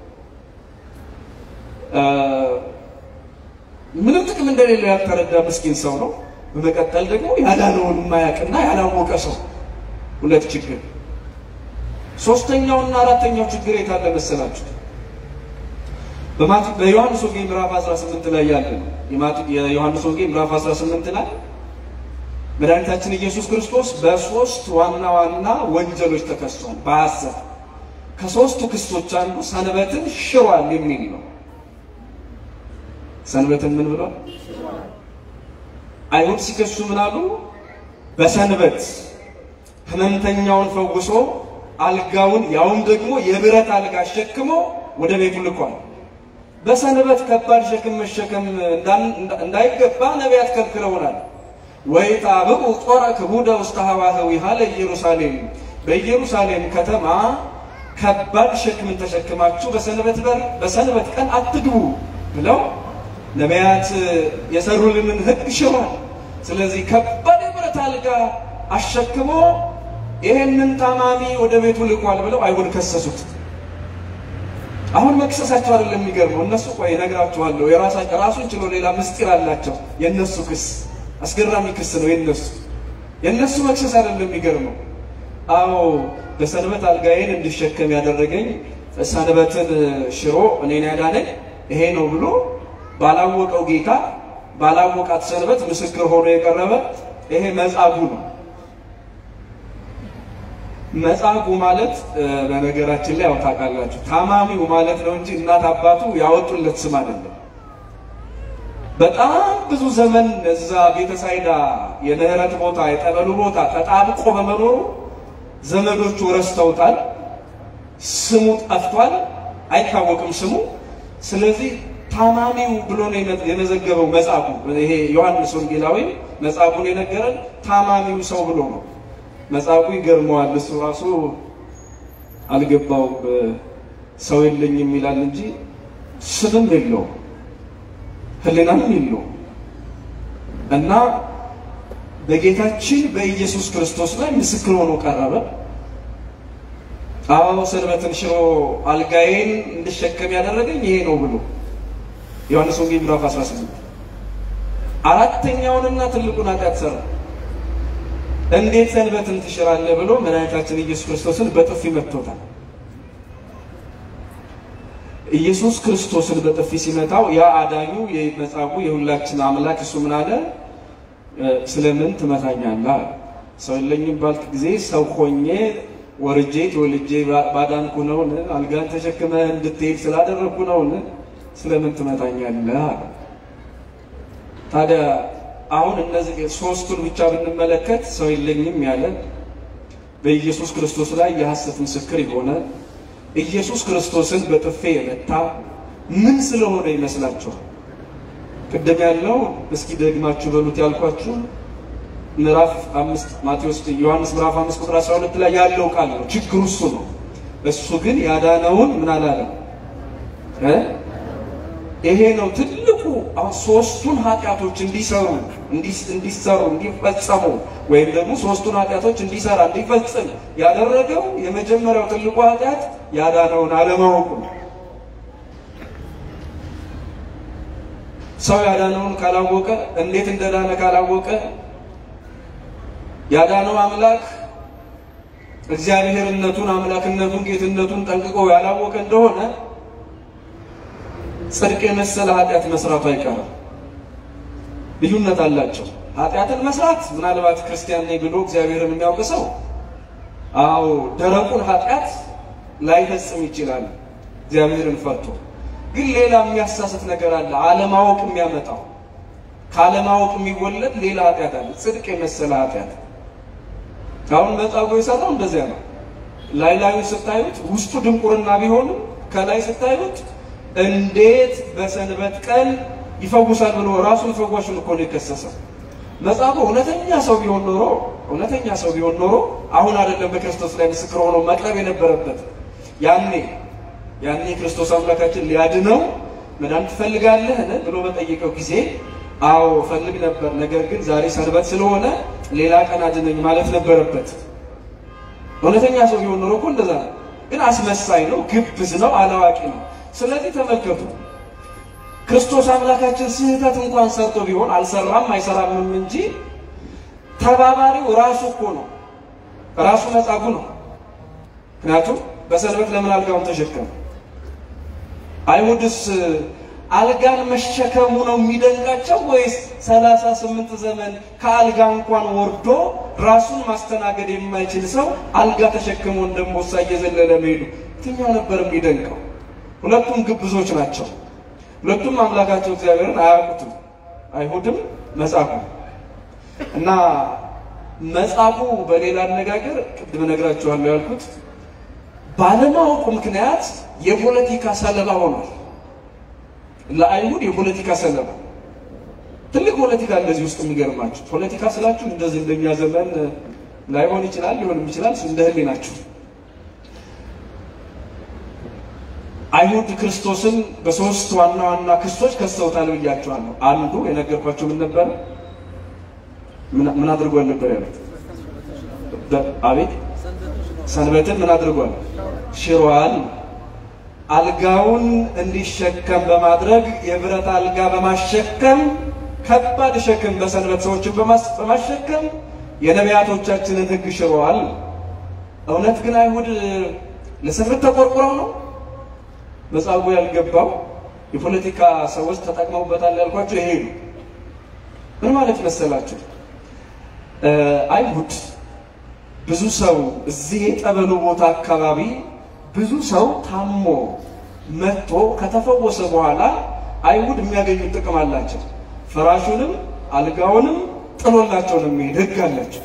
ምንም ጥቅም እንደሌለው ያልተረዳ ምስኪን ሰው ነው። በመቀጠል ደግሞ ያዳነውን የማያውቅና ያላወቀ ሰው ሁለት ችግር። ሶስተኛውና አራተኛው ችግር የታለ መሰላችሁ? በዮሐንስ ወንጌል ምዕራፍ 18 ላይ ያለ ነው። የዮሐንስ ወንጌል ምዕራፍ 18 ላይ መድኃኒታችን ኢየሱስ ክርስቶስ በሶስት ዋና ዋና ወንጀሎች ተከሷል። በሐሰት ከሶስቱ ክሶች አንዱ ሰንበትን ሽሯል የሚል ነው። ሰንበትን ምን ብሏል? አይሁድ ሲከሱ ምን አሉ? በሰንበት ሕመምተኛውን ፈውሶ አልጋውን ያውም ደግሞ የብረት አልጋ አሸክሞ ወደ ቤቱ ልኳል። በሰንበት ከባድ ሸክም መሸከም እንዳይገባ ነቢያት ከልክለውናል። ወይጣብኡ ጦረ ክቡደ ውስተ ሀዋህዊሃ ለኢየሩሳሌም በኢየሩሳሌም ከተማ ከባድ ሸክምን ተሸክማችሁ በሰንበት በር በሰንበት ቀን አትግቡ ብለው ነቢያት የሰሩልንን ሕግ ሽሯል። ስለዚህ ከባድ የብረት አልጋ አሸክሞ ይሄንን ታማሚ ወደ ቤቱ ልኳል ብለው አይሁድ ከሰሱት። አሁን መክሰሳቸው አይደለም የሚገርመው። እነሱ ቆይ እነግራችኋለሁ፣ የራሳቸው ራሱን ችሎ ሌላ ምስጢር አላቸው። የእነሱ ክስ አስገራሚ ክስ ነው። የነሱ የእነሱ መክሰስ አይደለም የሚገርመው። አዎ በሰንበት አልጋዬን እንዲሸከም ያደረገኝ ሰንበትን ሽሮ እኔን ያዳነኝ ይሄ ነው ብሎ ባላወቀው ጌታ ባላወቃት ሰንበት ምስክር ሆኖ የቀረበ ይሄ መጻጉዕ ነው። መጻጉዕ ማለት በነገራችን ላይ ያው ታውቃላችሁ ታማሚው ማለት ነው እንጂ እናት አባቱ ያወጡለት ስም አይደለም። በጣም ብዙ ዘመን እዛ ቤተሳይዳ የምህረት ቦታ የጠበሉ ቦታ ተጣብቆ በመኖሩ ዘመዶቹ ረስተውታል። ስሙ ጠፍቷል፣ አይታወቅም ስሙ። ስለዚህ ታማሚው ብሎ ነው የመዘገበው መጻጉዕ። ይሄ ዮሐንስ ወንጌላዊ መጻጉዕን የነገረን ታማሚው ሰው ብሎ ነው። መጻጉዕ ይገርመዋል። እሱ ራሱ አልገባውም። ሰው የለኝም ይላል እንጂ ስምም የለውም ሕሊናም የለውም እና በጌታችን በኢየሱስ ክርስቶስ ላይ ምስክር ሆኖ ቀረበ። አዎ ሰንበትን ሽሮ አልጋዬን እንድሸከም ያደረገኝ ይሄ ነው ብሎ ዮሐንስ ወንጌል ምዕራፍ 18 አራተኛውንና ትልቁን ኃጢአት ሰራ። እንዴት ሰንበትን ትሽራለህ ብሎ መድኃኒታችን ኢየሱስ ክርስቶስን በጥፊ መትቶታል። ኢየሱስ ክርስቶስን በጥፊ ሲመታው ያ አዳኙ የመጻጉዕ የሁላችን አምላክ እሱ ምን አለ? ስለምን ትመታኛለህ? ሰው የለኝም ባልክ ጊዜ ሰው ሆኜ ወርጄ ተወልጄ ባዳንኩ ነውን? አልጋን ተሸክመህ እንድትሄድ ስላደረግኩ ነውን? ስለምን ትመታኛለህ? ታዲያ አሁን እነዚህ ሶስቱን ብቻ ብንመለከት ሰው የለኝም ያለ በኢየሱስ ክርስቶስ ላይ የሐሰት ምስክር የሆነ ኢየሱስ ክርስቶስን በጥፌ የመታ ምን ስለሆነ ይመስላችኋል? ቅድም ያለው እስኪ ደግማችሁ በሉት ያልኳችሁ ምዕራፍ አምስት ማቴዎስ ዮሐንስ ምዕራፍ አምስት ቁጥር 12 ላይ ያለው ቃል ነው። ችግሩ እሱ ነው። እሱ ግን ያዳነውን ምን አላለም እ ይሄ ነው ትልቁ ሶስቱን ኃጢአቶች እንዲሰሩ እንዲሰሩ እንዲፈጸሙ ወይም ደግሞ ሶስቱን ኃጢአቶች እንዲሰራ እንዲፈጽም ያደረገው የመጀመሪያው ትልቁ ኃጢአት ያዳነውን አለማወቁ ነው። ሰው ያዳነውን ካላወቀ እንዴት እንደዳነ ካላወቀ ያዳነው አምላክ እግዚአብሔርነቱን፣ አምላክነቱን፣ ጌትነቱን ጠንቅቆ ያላወቀ እንደሆነ ጽድቅ የመሰለ ኃጢአት መስራቱ አይቀርም። ልዩነት አላቸው። ኃጢአትን መስራት ምናልባት ክርስቲያን ነኝ ብሎ እግዚአብሔርን የሚያውቅ ሰው አዎ ደረቁን ኃጢአት ላይፈጽም ይችላል እግዚአብሔርን ፈርቶ። ግን ሌላ የሚያሳስት ነገር አለ፣ አለማወቅ የሚያመጣው ካለማወቅ የሚወለድ ሌላ ኃጢአት አለ፣ ጽድቅ የመሰለ ኃጢአት። አሁን መጻጉዕ የሰራው እንደዚያ ነው። ላይ ላዩ ስታዩት ውስጡ ድንቁርና ቢሆንም ከላይ ስታዩት እንዴት በሰንበት ቀን ይፈውሳል ብሎ ራሱን ፈዋሹን እኮ ነው የከሰሰው። መጻጉዕ እውነተኛ ሰው ቢሆን ኖሮ እውነተኛ ሰው ቢሆን ኖሮ አሁን አይደለም በክርስቶስ ላይ ምስክር ሆኖ መቅረብ የነበረበት ያኔ ያኔ ክርስቶስ አምላካችን ሊያድነው መዳን ትፈልጋለህን ብሎ በጠየቀው ጊዜ አዎ ፈልግ ነበር፣ ነገር ግን ዛሬ ሰንበት ስለሆነ ሌላ ቀን አድነኝ ማለት ነበረበት። እውነተኛ ሰው ቢሆን ኖሮ እኮ እንደዛ ነው። ግን አስመሳይ ነው፣ ግብዝ ነው፣ አላዋቂ ነው። ስለዚህ ተመልከቱ ክርስቶስ አምላካችን ስህተት እንኳን ሰርቶ ቢሆን አልሰራም አይሰራምም እንጂ ተባባሪው ራሱ እኮ ነው፣ ራሱ መጻጉዕ ነው። ምክንያቱም በሰንበት ለምን አልጋውን ተሸከመ? አይሁድስ አልጋን መሸከሙ ነው የሚደንቃቸው ወይስ ሰላሳ ስምንት ዘመን ከአልጋ እንኳን ወርዶ ራሱን ማስተናገድ የማይችል ሰው አልጋ ተሸክሞ እንደሞሳ እየዘለለ መሄዱ የትኛው ነበር የሚደንቀው? ሁለቱም ግብዞች ናቸው። ሁለቱም አምላካቸው እግዚአብሔርን አያውቁትም። አይሁድም መጻጉዕ እና መጻጉዕ በሌላ አነጋገር ቅድም እነግራችኋለሁ ያልኩት ባለማወቁ ምክንያት የፖለቲካ ሰለባ ሆኗል። ለአይሁድ የፖለቲካ ሰለባ ትልቅ ፖለቲካ እንደዚህ ውስጥ የሚገርማችሁ ፖለቲካ ስላችሁ እንደዚህ እንደኛ ዘመን ላይሆን ይችላል፣ ሊሆንም ይችላል። እንደ ህሊናችሁ አይሁድ ክርስቶስን በሶስት ዋና ዋና ክሶች ከሰውታል ብያቸዋለሁ። አንዱ የነገርኳቸው ምን ነበረ? ምን አድርጓል ነበር ያሉት? አቤት ሰንበትን ምን አድርጓል? ሽሯል። አልጋውን እንዲሸከም በማድረግ የብረት አልጋ በማሸከም ከባድ ሸክም በሰንበት ሰዎችን በማሸከም የነቢያቶቻችንን ሕግ ሽረዋል። እውነት ግን አይሁድ ለስፍር ተቆርቁረው ነው መጻጉዕ ያልገባው የፖለቲካ ሰዎች ተጠቅመውበታል ያልኳቸው ይሄ ነው። ምን ማለት መሰላችሁ? አይሁድ ብዙ ሰው እዚህ የጠበሉ ቦታ አካባቢ ብዙ ሰው ታሞ መጥቶ ከተፈወሰ በኋላ አይሁድ የሚያገኙት ጥቅም አላቸው። ፍራሹንም አልጋውንም ጥሎላቸው ነው የሚሄድ ህግ አላቸው።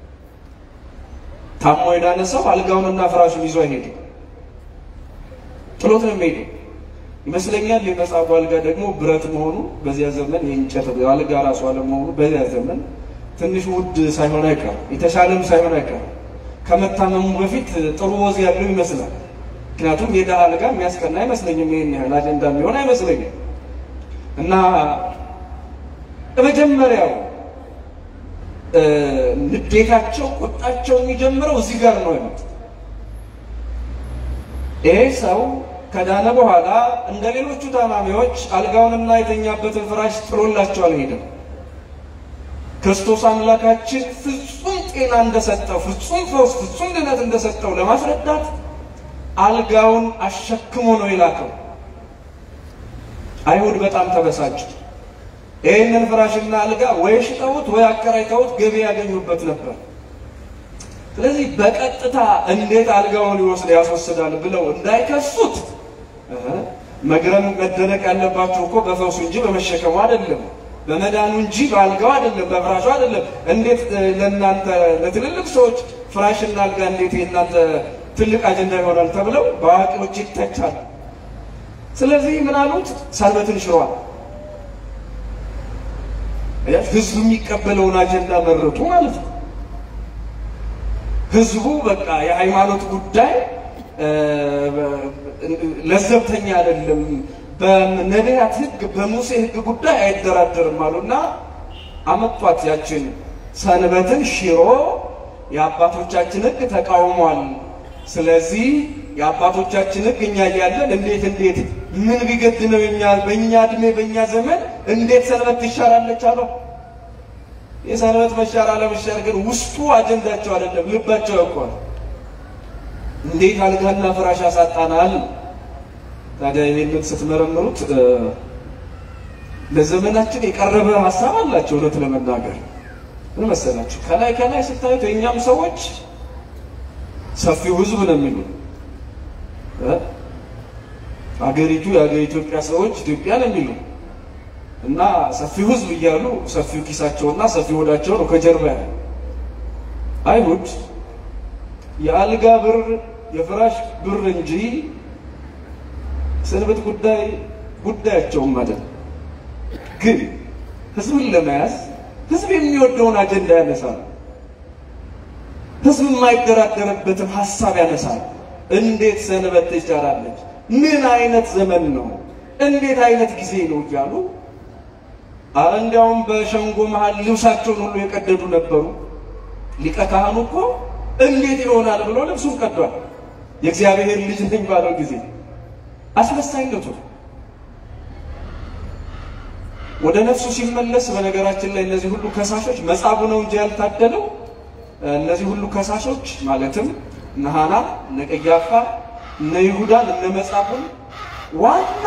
ታሞ የዳነ ሰው አልጋውንና ፍራሹን ይዞ አይሄድም፣ ጥሎት ነው የሚሄደው። ይመስለኛል የመጻጉዕ አልጋ ደግሞ ብረት መሆኑ በዚያ ዘመን የእንጨት አልጋ ራሱ አለመሆኑ በዚያ ዘመን ትንሽ ውድ ሳይሆን አይቀርም፣ የተሻለም ሳይሆን አይቀርም። ከመታመሙ በፊት ጥሩ ወዝ ያለው ይመስላል። ምክንያቱም የድሃ አልጋ የሚያስቀና አይመስለኝም። ይህን ያህል አጀንዳ የሚሆን አይመስለኝም። እና የመጀመሪያው ንዴታቸው፣ ቁጣቸው የሚጀምረው እዚህ ጋር ነው ያሉት። ይሄ ሰው ከዳነ በኋላ እንደ ሌሎቹ ታማሚዎች አልጋውንና የተኛበትን ፍራሽ ጥሎላቸው አልሄደም። ክርስቶስ አምላካችን ፍጹም ጤና እንደሰጠው፣ ፍጹም ፈውስ፣ ፍጹም ድነት እንደሰጠው ለማስረዳት አልጋውን አሸክሞ ነው የላከው። አይሁድ በጣም ተበሳጩ። ይህንን ፍራሽና አልጋ ወይ ሽጠውት ወይ አከራይተውት ገቢ ያገኙበት ነበር። ስለዚህ በቀጥታ እንዴት አልጋውን ይወስድ ያስወስዳል ብለው እንዳይከሱት መግረም መደነቅ ያለባቸው እኮ በፈውሱ እንጂ በመሸከሙ አይደለም፣ በመዳኑ እንጂ በአልጋው አይደለም፣ በፍራሹ አይደለም። እንዴት ለእናንተ ለትልልቅ ሰዎች ፍራሽና አልጋ እንዴት የእናንተ ትልቅ አጀንዳ ይሆናል ተብለው በአዋቂዎች ይተቻል። ስለዚህ ምን አሉት? ሰንበትን ሽሯል። ህዝቡ የሚቀበለውን አጀንዳ መረጡ ማለት ነው። ህዝቡ በቃ የሃይማኖት ጉዳይ ለዘብተኛ አይደለም፣ በነቢያት ህግ በሙሴ ህግ ጉዳይ አይደራደርም አሉና አመጧት። ያችን ሰንበትን ሽሮ የአባቶቻችን ህግ ተቃውሟል። ስለዚህ የአባቶቻችን ህግ እኛ እያለን እንዴት እንዴት ምን ቢገድ ነው እኛ በእኛ እድሜ በእኛ ዘመን እንዴት ሰንበት ትሻራለች አለው። የሰንበት መሻር አለመሻር ግን ውስጡ አጀንዳቸው አይደለም፣ ልባቸው ያውቀዋል። እንዴት አልጋና ፍራሽ ያሳጣናል? ታዲያ ይህንን ስትመረምሩት ለዘመናችን የቀረበ ሀሳብ አላቸው። እውነት ለመናገር ምን መሰላችሁ? ከላይ ከላይ ስታዩት የእኛም ሰዎች ሰፊው ህዝብ ነው የሚሉ አገሪቱ የአገር ኢትዮጵያ ሰዎች ኢትዮጵያ ነው የሚሉ እና ሰፊው ህዝብ እያሉ ሰፊው ኪሳቸውና ሰፊው ሆዳቸው ነው ከጀርባ ያለ። አይሁድ የአልጋ ብር የፍራሽ ብር እንጂ ሰንበት ጉዳይ ጉዳያቸውም ማለት ነው። ግን ህዝብን ለመያዝ ህዝብ የሚወደውን አጀንዳ ያነሳል። ህዝብ የማይደራደርበትን ሀሳብ ያነሳል። እንዴት ሰንበት ትቻላለች? ምን አይነት ዘመን ነው? እንዴት አይነት ጊዜ ነው እያሉ አረ እንዲያውም በሸንጎ መሃል ልብሳቸውን ሁሉ የቀደዱ ነበሩ። ሊቀ ካህኑ እኮ እንዴት ይሆናል ብሎ ልብሱን ቀዷል። የእግዚአብሔር ልጅ ነኝ ባለው ጊዜ አስመሳይነቱ ወደ ነፍሱ ሲመለስ፣ በነገራችን ላይ እነዚህ ሁሉ ከሳሾች መጻጉ ነው እንጂ ያልታደለው እነዚህ ሁሉ ከሳሾች ማለትም እነ ሐና፣ እነ ቀያፋ፣ እነ ይሁዳን፣ እነ መጻጉን ዋና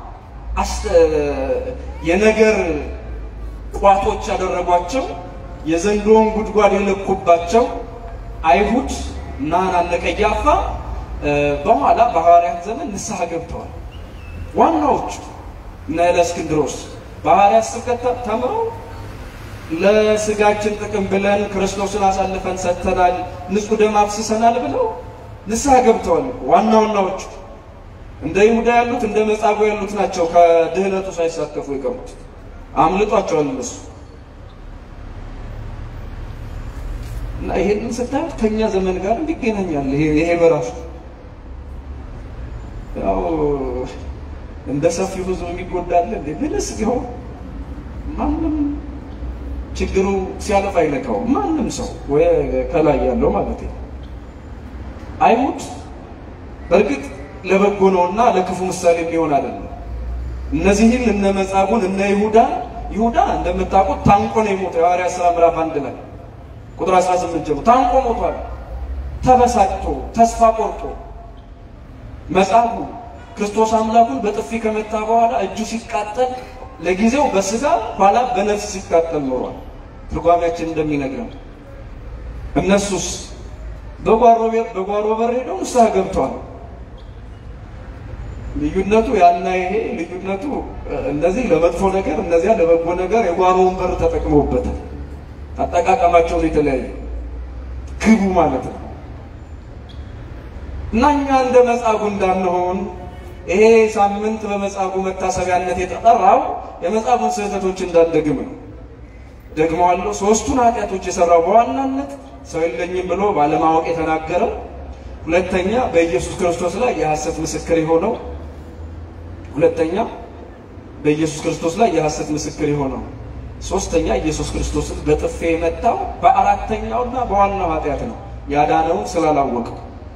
የነገር ቋቶች ያደረጓቸው የዘንዶውን ጉድጓድ የለኩባቸው አይሁድ እና ሐና እነ ቀያፋ በኋላ በሐዋርያት ዘመን ንስሐ ገብተዋል። ዋናዎቹ እነ እለእስክንድሮስ በሐዋርያት ስብከት ተምረው ለስጋችን ጥቅም ብለን ክርስቶስን አሳልፈን ሰጥተናል፣ ንጹሕ ደም አፍስሰናል ብለው ንስሐ ገብተዋል። ዋና ዋናዎቹ እንደ ይሁዳ ያሉት እንደ መጻጉዕ ያሉት ናቸው ከድህነቱ ሳይሳተፉ የቀሩት። አምልጧቸዋል እነሱ እና ይሄንን ስታዩት ከኛ ዘመን ጋር እንዲገናኛል። ይሄ ይሄ በራሱ ያው እንደ ሰፊው ብዙ የሚጎዳለ እንዴ ምንስ ቢሆን ማንም ችግሩ ሲያለፍ አይነካው ማንም ሰው ወይ ከላይ ያለው ማለት ነው። አይሁድ በእርግጥ ለበጎ ነውና ለክፉ ምሳሌ ሊሆን አይደለም። እነዚህን እነ መጻጉዕን እነ ይሁዳ ይሁዳ እንደምታውቁት ታንቆ ነው የሞተው። የሐዋርያት ሥራ ምዕራፍ አንድ ላይ ቁጥር 18 ጀምሮ ታንቆ ሞቷል። ተበሳጭቶ ተስፋ ቆርጦ መጻጉዕ ክርስቶስ አምላኩን በጥፊ ከመታ በኋላ እጁ ሲቃጠል ለጊዜው በስጋ ኋላ በነፍስ ሲቃጠል ኖሯል። ትርጓሜያችን እንደሚነግረን እነሱስ በጓሮ በር ሄደው ንስሐ ገብተዋል። ልዩነቱ ያና ይሄ ልዩነቱ እነዚህ ለመጥፎ ነገር እነዚያ ለበጎ ነገር የጓሮውን በር ተጠቅመውበታል። አጠቃቀማቸውን የተለያዩ ግቡ ማለት ነው እና እኛ እንደ መጻጉዕ እንዳንሆን ይሄ ሳምንት በመጻጉዕ መታሰቢያነት የተጠራው የመጻጉዕን ስህተቶች እንዳንደግም ነው። ደግመዋለሁ። ሶስቱን ኃጢአቶች የሰራው በዋናነት ሰው የለኝም ብሎ ባለማወቅ የተናገረው፣ ሁለተኛ በኢየሱስ ክርስቶስ ላይ የሐሰት ምስክር የሆነው፣ ሁለተኛ በኢየሱስ ክርስቶስ ላይ የሐሰት ምስክር የሆነው፣ ሶስተኛ ኢየሱስ ክርስቶስን በጥፌ የመታው በአራተኛውና በዋናው ኃጢአት ነው ያዳነውን ስላላወቀው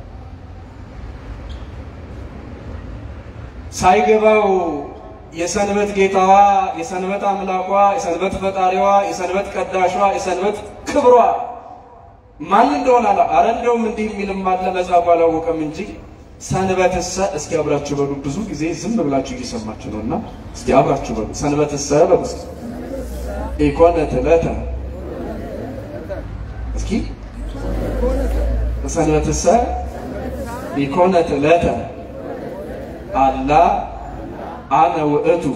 ሳይገባው የሰንበት ጌታዋ፣ የሰንበት አምላኳ፣ የሰንበት ፈጣሪዋ፣ የሰንበት ቀዳሿ፣ የሰንበት ክብሯ ማን እንደሆነ አላ አረ እንደውም እንዲህ የሚልም አለ መጻጉዕ አላወቀም እንጂ ሰንበትሰ እስኪ አብራችሁ በሉ። ብዙ ጊዜ ዝም ብላችሁ እየሰማችሁ ነው እና እስኪ አብራችሁ በሉ። ሰንበትሰ በሉ እስኪ ኢኮነት ዕለተ እስኪ ሰንበትሰ ኢኮነት ዕለተ አላ አነ ውእቱ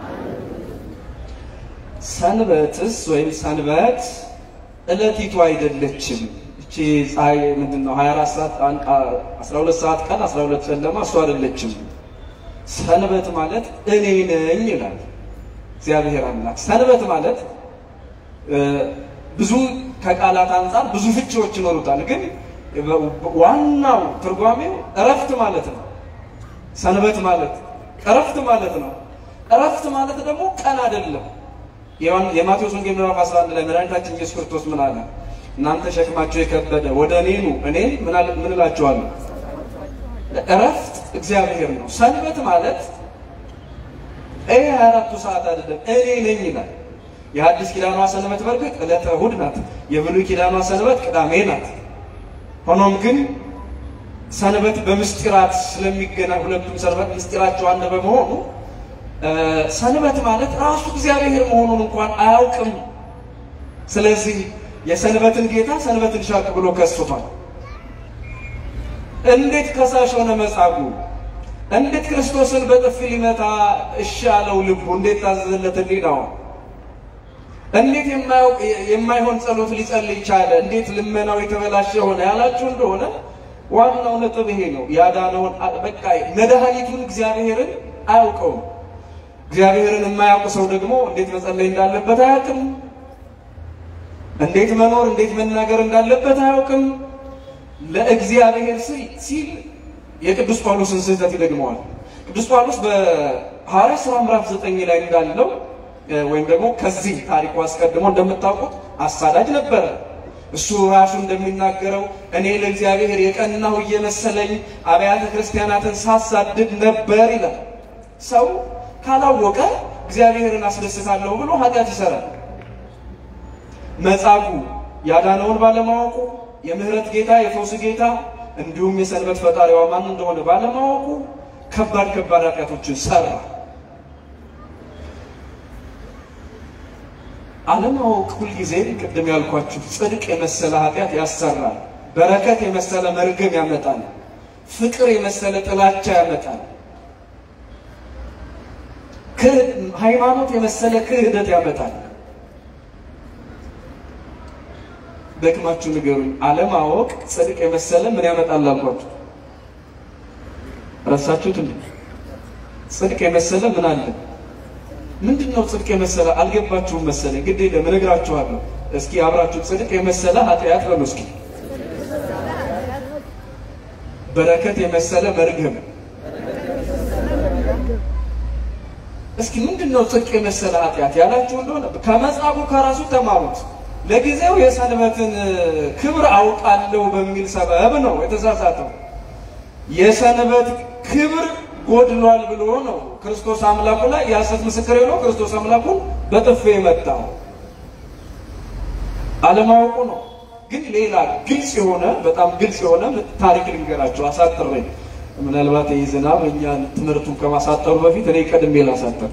ሰንበትስ ወይም ሰንበት ዕለቲቱ አይደለችም። እቺ ፀሐይ ምንድን ነው 24 ሰዓት 12 ሰዓት ቀን 12 ጨለማ እሱ አይደለችም። ሰንበት ማለት እኔ ነኝ ይላል እግዚአብሔር አምላክ። ሰንበት ማለት ብዙ ከቃላት አንጻር ብዙ ፍቺዎች ይኖሩታል፣ ግን ዋናው ትርጓሜው እረፍት ማለት ነው። ሰንበት ማለት እረፍት ማለት ነው። እረፍት ማለት ደግሞ ቀን አይደለም። የማቴዎስ ወንጌል ምዕራፍ 11 ላይ መድኃኒታችን ኢየሱስ ክርስቶስ ምን አለ? እናንተ ሸክማቸው የከበደ ወደ እኔ ኑ፣ እኔ ምን እላችኋለሁ? እረፍት እግዚአብሔር ነው። ሰንበት ማለት ይሄ 24ቱ ሰዓት አይደለም፣ እኔ ነኝ ይላል። የሐዲስ ኪዳኗ ሰንበት በርግጥ ዕለተ እሑድ ናት። የብሉይ ኪዳኗ ሰንበት ቅዳሜ ናት። ሆኖም ግን ሰንበት በምስጢራት ስለሚገናኝ ሁለቱም ሰንበት ምስጢራቸው አንድ በመሆኑ ሰንበት ማለት ራሱ እግዚአብሔር መሆኑን እንኳን አያውቅም። ስለዚህ የሰንበትን ጌታ ሰንበትን ሻቅ ብሎ ከሱታል። እንዴት ከሳሽ ሆነ መጻጉዕ? እንዴት ክርስቶስን በጥፊ ሊመታ እሺ አለው ልቡ? እንዴት ታዘዘለት ሕሊናው? እንዴት የማይሆን ጸሎት ሊጸልይ ቻለ? እንዴት ልመናው የተበላሸ ሆነ ያላችሁ እንደሆነ ዋናው ነጥብ ይሄ ነው። ያዳነውን በቃ መድኃኒቱን እግዚአብሔርን አያውቀውም። እግዚአብሔርን የማያውቅ ሰው ደግሞ እንዴት መጸለይ እንዳለበት አያውቅም። እንዴት መኖር እንዴት መናገር እንዳለበት አያውቅም። ለእግዚአብሔር ሲል የቅዱስ ጳውሎስን ስህተት ይደግመዋል። ቅዱስ ጳውሎስ በሐዋርያት ሥራ ምዕራፍ ዘጠኝ ላይ እንዳለው ወይም ደግሞ ከዚህ ታሪኩ አስቀድሞ እንደምታውቁት አሳዳጅ ነበረ። እሱ ራሱ እንደሚናገረው እኔ ለእግዚአብሔር የቀናሁ እየመሰለኝ አብያተ ክርስቲያናትን ሳሳድድ ነበር ይላል። ሰው ካላወቀ እግዚአብሔርን አስደስታለሁ ብሎ ኃጢአት ይሰራል። መጻጉዕ ያዳነውን ባለማወቁ የምህረት ጌታ የፈውስ ጌታ እንዲሁም የሰንበት ፈጣሪዋ ማን እንደሆነ ባለማወቁ ከባድ ከባድ ኃጢአቶችን ሰራ። አለማወቅ ሁልጊዜም ቅድም ያልኳችሁ ጽድቅ የመሰለ ኃጢአት ያሰራል። በረከት የመሰለ መርገም ያመጣል። ፍቅር የመሰለ ጥላቻ ያመጣል። ሃይማኖት የመሰለ ክህደት ያመጣል። ደክማችሁ ንገሩኝ። አለማወቅ ጽድቅ የመሰለ ምን ያመጣል አልኳችሁ? ረሳችሁት እንዴ? ጽድቅ የመሰለ ምን አለ? ምንድን ነው ጽድቅ የመሰለ አልገባችሁም መሰለኝ። ግድ የለም እነግራችኋለሁ። እስኪ አብራችሁ ጽድቅ የመሰለ ኃጢአት በሉ እስኪ። በረከት የመሰለ መርገም። እስኪ ምንድን ነው ጽድቅ የመሰለ ኃጢአት ያላችሁ እንደሆነ ከመጻጉዕ ከራሱ ተማሩት። ለጊዜው የሰንበትን ክብር አውቃለሁ በሚል ሰበብ ነው የተሳሳተው። የሰንበት ክብር ጎድሏል ብሎ ነው ክርስቶስ አምላኩ ላይ የሐሰት ምስክር የሆነው ክርስቶስ አምላኩን በጥፌ የመታው አለማወቁ ነው። ግን ሌላ ግልጽ የሆነ በጣም ግልጽ የሆነ ታሪክ ልንገራቸው አሳጥሬ። ምናልባት ይህ ዝናብ እኛን ትምህርቱን ከማሳጠሩ በፊት እኔ ቀድሜ ላሳጠር።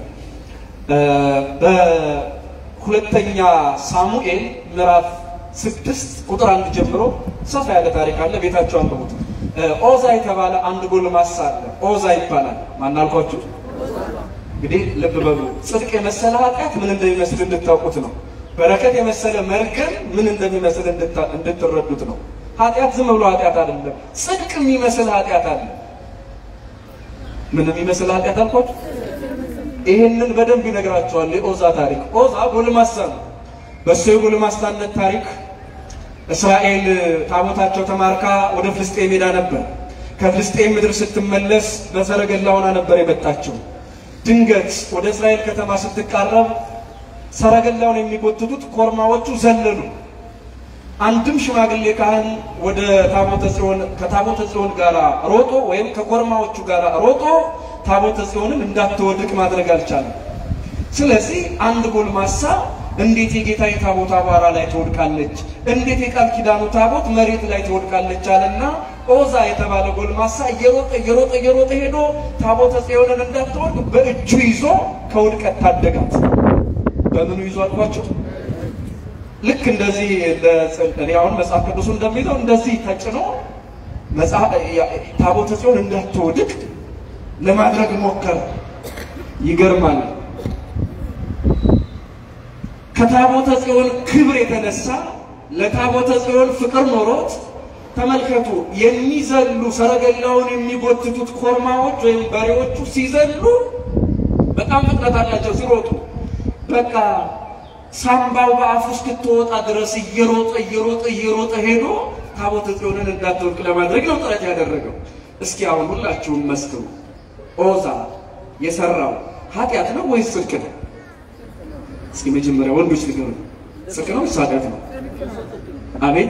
በሁለተኛ ሳሙኤል ምዕራፍ ስድስት ቁጥር አንድ ጀምሮ ሰፋ ያለ ታሪክ አለ። ቤታቸው አንብቡት። ኦዛ የተባለ አንድ ጎልማሳ አለ። ኦዛ ይባላል። ማናልኳችሁ? እንግዲህ ልብ በሉ። ጽድቅ የመሰለ ኃጢአት ምን እንደሚመስል እንድታውቁት ነው። በረከት የመሰለ መርገም ምን እንደሚመስል እንድትረዱት ነው። ኃጢአት ዝም ብሎ ኃጢአት አይደለም። ጽድቅ የሚመስል ኃጢአት አለ። ምን የሚመስል ኃጢአት አልኳችሁ? ይህንን በደንብ ይነግራቸዋል። የኦዛ ታሪክ። ኦዛ ጎልማሳ ነው። በእሱ የጎልማሳነት ታሪክ እስራኤል ታቦታቸው ተማርካ ወደ ፍልስጤም ሄዳ ነበር። ከፍልስጤም ምድር ስትመለስ በሰረገላ ሆና ነበር የመጣችው። ድንገት ወደ እስራኤል ከተማ ስትቃረብ ሰረገላውን የሚጎትቱት ኮርማዎቹ ዘለሉ። አንድም ሽማግሌ ካህን ወደ ታቦተ ጽዮን ከታቦተ ጽዮን ጋር ሮጦ ወይም ከኮርማዎቹ ጋር ሮጦ ታቦተ ጽዮንን እንዳትወድቅ ማድረግ አልቻለም። ስለዚህ አንድ ጎልማሳ እንዴት የጌታ የታቦት አቧራ ላይ ትወድቃለች? እንዴት የቃል ኪዳኑ ታቦት መሬት ላይ ትወድቃለች? አለና ኦዛ የተባለ ጎልማሳ እየሮጠ እየሮጠ እየሮጠ ሄዶ ታቦተ ጽዮንን እንዳትወድቅ በእጁ ይዞ ከውድቀት ታደጋት። በምኑ ይዞ አልኳቸው? ልክ እንደዚህ እኔ አሁን መጽሐፍ ቅዱሱ እንደሚለው እንደዚህ ተጭኖ ታቦተ ጽዮን እንዳትወድቅ ለማድረግ ሞከረ። ይገርማል። ከታቦተ ጽዮን ክብር የተነሳ ለታቦተ ጽዮን ፍቅር ኖሮት ተመልከቱ፣ የሚዘሉ ሰረገላውን የሚጎትቱት ኮርማዎች ወይም በሬዎቹ ሲዘሉ በጣም ፍጥነት አላቸው ሲሮጡ በቃ ሳምባው በአፉ እስክትወጣ ድረስ እየሮጠ እየሮጠ እየሮጠ ሄዶ ታቦተ ጽዮንን እንዳትወድቅ ለማድረግ ነው ጥረት ያደረገው። እስኪ አሁን ሁላችሁም መስክሩ። ኦዛ የሰራው ኃጢአት ነው ወይስ ጽድቅ ነው? እስኪ መጀመሪያ ወንዶች ንገሩ። ጽድቅ ነው ወይስ ኃጢአት ነው? አቤት።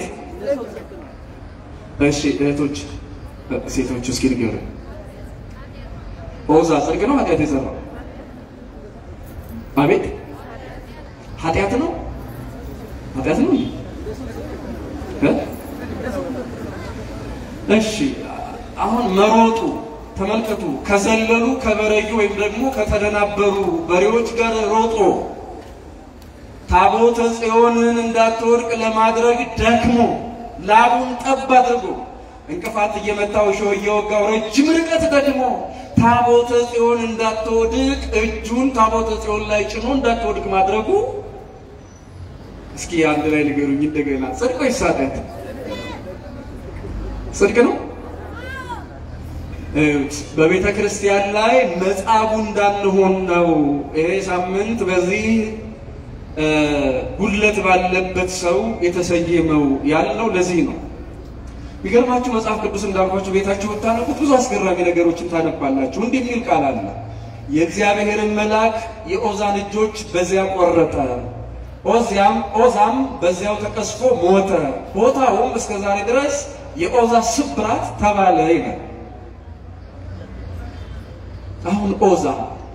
እሺ እህቶች፣ ሴቶች እስኪ ንገሩ። ኦዛ ጽድቅ ነው ኃጢአት የሰራው? አቤት ኃጢአት ነው ኃጢአት ነው። እሺ አሁን መሮጡ ተመልከቱ። ከዘለሉ ከበረዩ ወይም ደግሞ ከተደናበሩ በሬዎች ጋር ሮጦ ታቦተ ጽዮንን እንዳትወድቅ ለማድረግ ደክሞ ላቡን ጠብ አድርጎ እንቅፋት እየመታው እሾህ እየወጋው ረጅም ርቀት ደግሞ ታቦተ ጽዮን እንዳትወድቅ እጁን ታቦተ ጽዮን ላይ ጭኖ እንዳትወድቅ ማድረጉ እስኪ አንድ ላይ ንገሩኝ እንደገና። ጽድቅ ወይስ ኃጢአት? ጽድቅ ነው። በቤተ ክርስቲያን ላይ መጻጉዕ እንዳንሆን ነው ይሄ ሳምንት በዚህ እ ጉድለት ባለበት ሰው የተሰየመው ያልነው ለዚህ ነው። የሚገርማችሁ መጽሐፍ ቅዱስ እንዳልኳችሁ ቤታችሁ ብታነቡት ብዙ አስገራሚ ነገሮችን ታነባላችሁ። እንዲህ የሚል ቃል አለ። የእግዚአብሔርን መልአክ የኦዛን እጆች በዚያ ቆረጠ፣ ኦዚያም ኦዛም በዚያው ተቀስፎ ሞተ፣ ቦታውም እስከ ዛሬ ድረስ የኦዛ ስብራት ተባለ ይላል። አሁን ኦዛ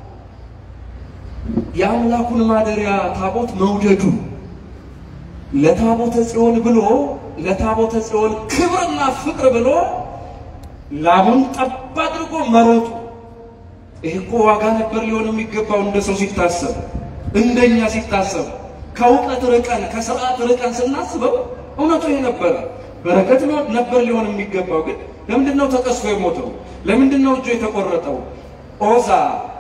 የአምላኩን ማደሪያ ታቦት መውደዱ ለታቦተ ጽዮን ብሎ ለታቦተ ጽዮን ክብርና ፍቅር ብሎ ላቡን ጠብ አድርጎ መሮጡ ይህ እኮ ዋጋ ነበር ሊሆን የሚገባው እንደ ሰው ሲታሰብ፣ እንደኛ ሲታሰብ፣ ከእውቀት ርቀን ከስርዓት ርቀን ስናስበው እውነቱ ይሄ ነበረ። በረከት ነበር ሊሆን የሚገባው። ግን ለምንድን ነው ተቀስፎ የሞተው? ለምንድን ነው እጁ የተቆረጠው? ኦዛ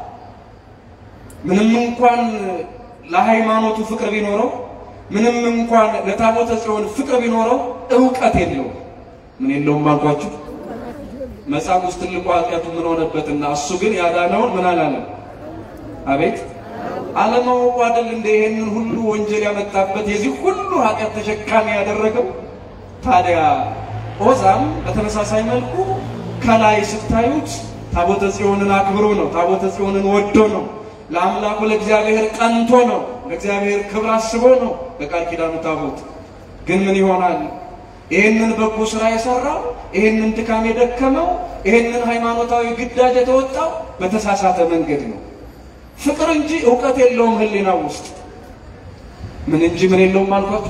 ምንም እንኳን ለሃይማኖቱ ፍቅር ቢኖረው ምንም እንኳን ለታቦተ ጽዮን ፍቅር ቢኖረው እውቀት የለውም። ምን የለውም አልኳችሁ? መጽሐፍ ውስጥ ትልቁ ኃጢአቱ ምን ሆነበትና እሱ ግን ያዳነውን ምን አላለም? አቤት አለማወቁ አይደል እንደ ይሄንን ሁሉ ወንጀል ያመጣበት የዚህ ሁሉ ኃጢአት ተሸካሚ ያደረገው። ታዲያ ኦዛም በተመሳሳይ መልኩ ከላይ ስታዩት ታቦተ ጽዮንን አክብሮ ነው። ታቦተ ጽዮንን ወዶ ነው። ለአምላኩ ለእግዚአብሔር ቀንቶ ነው። ለእግዚአብሔር ክብር አስቦ ነው በቃል ኪዳኑ ታቦት። ግን ምን ይሆናል? ይህንን በጎ ስራ የሰራው ይህንን ድካም የደከመው ይህንን ሃይማኖታዊ ግዳጅ የተወጣው በተሳሳተ መንገድ ነው። ፍቅር እንጂ እውቀት የለውም ህሊና ውስጥ ምን እንጂ ምን የለውም አልኳት።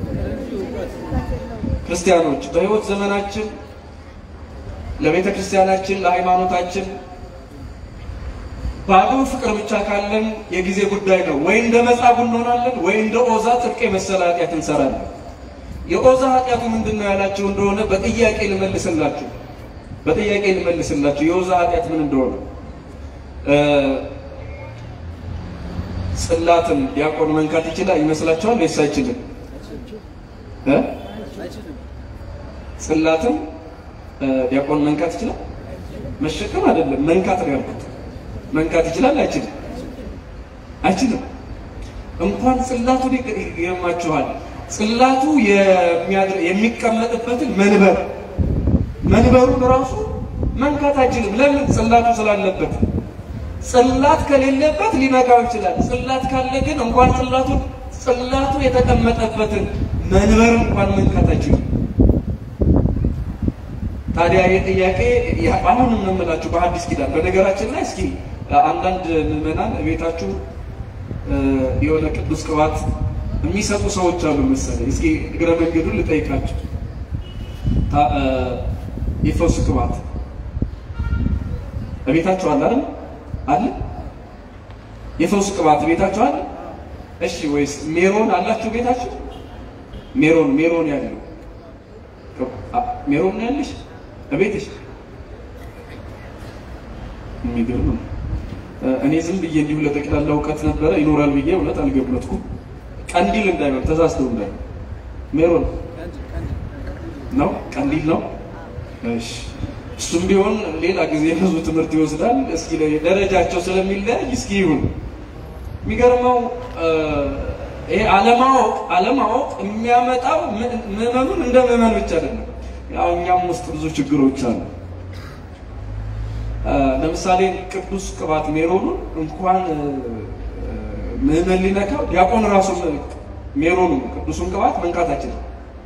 ክርስቲያኖች በህይወት ዘመናችን ለቤተ ክርስቲያናችን ለሃይማኖታችን ባዶ ፍቅር ብቻ ካለን የጊዜ ጉዳይ ነው። ወይ እንደ መጻጉዕ እንሆናለን፣ ወይ እንደ ኦዛ ጥብቅ የመሰለ ኃጢአት እንሰራለን። የኦዛ ኃጢአቱ ምንድን ነው ያላችሁ እንደሆነ በጥያቄ ልመልስላችሁ በጥያቄ ልመልስላችሁ የኦዛ ኃጢአት ምን እንደሆነ ጽላትን ዲያቆን መንካት ይችላል ይመስላችኋል ወይስ አይችልም? እ ጽላትን ዲያቆን መንካት ይችላል? መሸከም አይደለም መንካት ነው ያልኩት። መንካት ይችላል አይችልም? አይችልም። እንኳን ጽላቱን ይገርማችኋል። ጽላቱ የሚቀመጥበትን መንበር መንበሩን ራሱ መንካት አይችልም። ለምን? ጽላቱ ስላለበት። ጽላት ከሌለበት ሊነካው ይችላል። ጽላት ካለ ግን እንኳን ጽላቱን ጽላቱ የተቀመጠበትን መንበር እንኳን መንካት አይችልም። ታዲያ ይህ ጥያቄ አሁንም ነው የምላችሁ በሐዲስ ኪዳን በነገራችን ላይ እስኪ አንዳንድ ምዕመናን ቤታችሁ የሆነ ቅዱስ ቅባት የሚሰጡ ሰዎች አሉ መሰለኝ። እስኪ እግረ መንገዱን ልጠይቃችሁ። የፈውስ ቅባት በቤታችሁ አለ አይደል? አለ የፈውስ ቅባት ቤታችሁ አለ? እሺ። ወይስ ሜሮን አላችሁ ቤታችሁ? ሜሮን ሜሮን ያለው ሜሮን ነው ያለሽ በቤትሽ? የሚገርም ነው። እኔ ዝም ብዬ እንዲሁ ለጠቅላላ እውቀት ነበረ ይኖራል ብዬ እውነት አልገመትኩም። ቀንዲል እንዳይሆን ተሳስተው እንዳይሆን ሜሮን ነው ቀንዲል ነው። እሺ እሱም ቢሆን ሌላ ጊዜ ብዙ ትምህርት ይወስዳል። እስኪ ደረጃቸው ስለሚለያይ እስኪ ይሁን። የሚገርመው ይሄ አለማወቅ አለማወቅ የሚያመጣው ምዕመኑን እንደ ምዕመን ብቻ አይደለም። ያው እኛም ውስጥ ብዙ ችግሮች አሉ። ለምሳሌ ቅዱስ ቅባት ሜሮኑን እንኳን ምዕመን ሊነካው ዲያቆን ራሱ ሜሮኑ ቅዱሱን ቅባት መንካት አይችልም።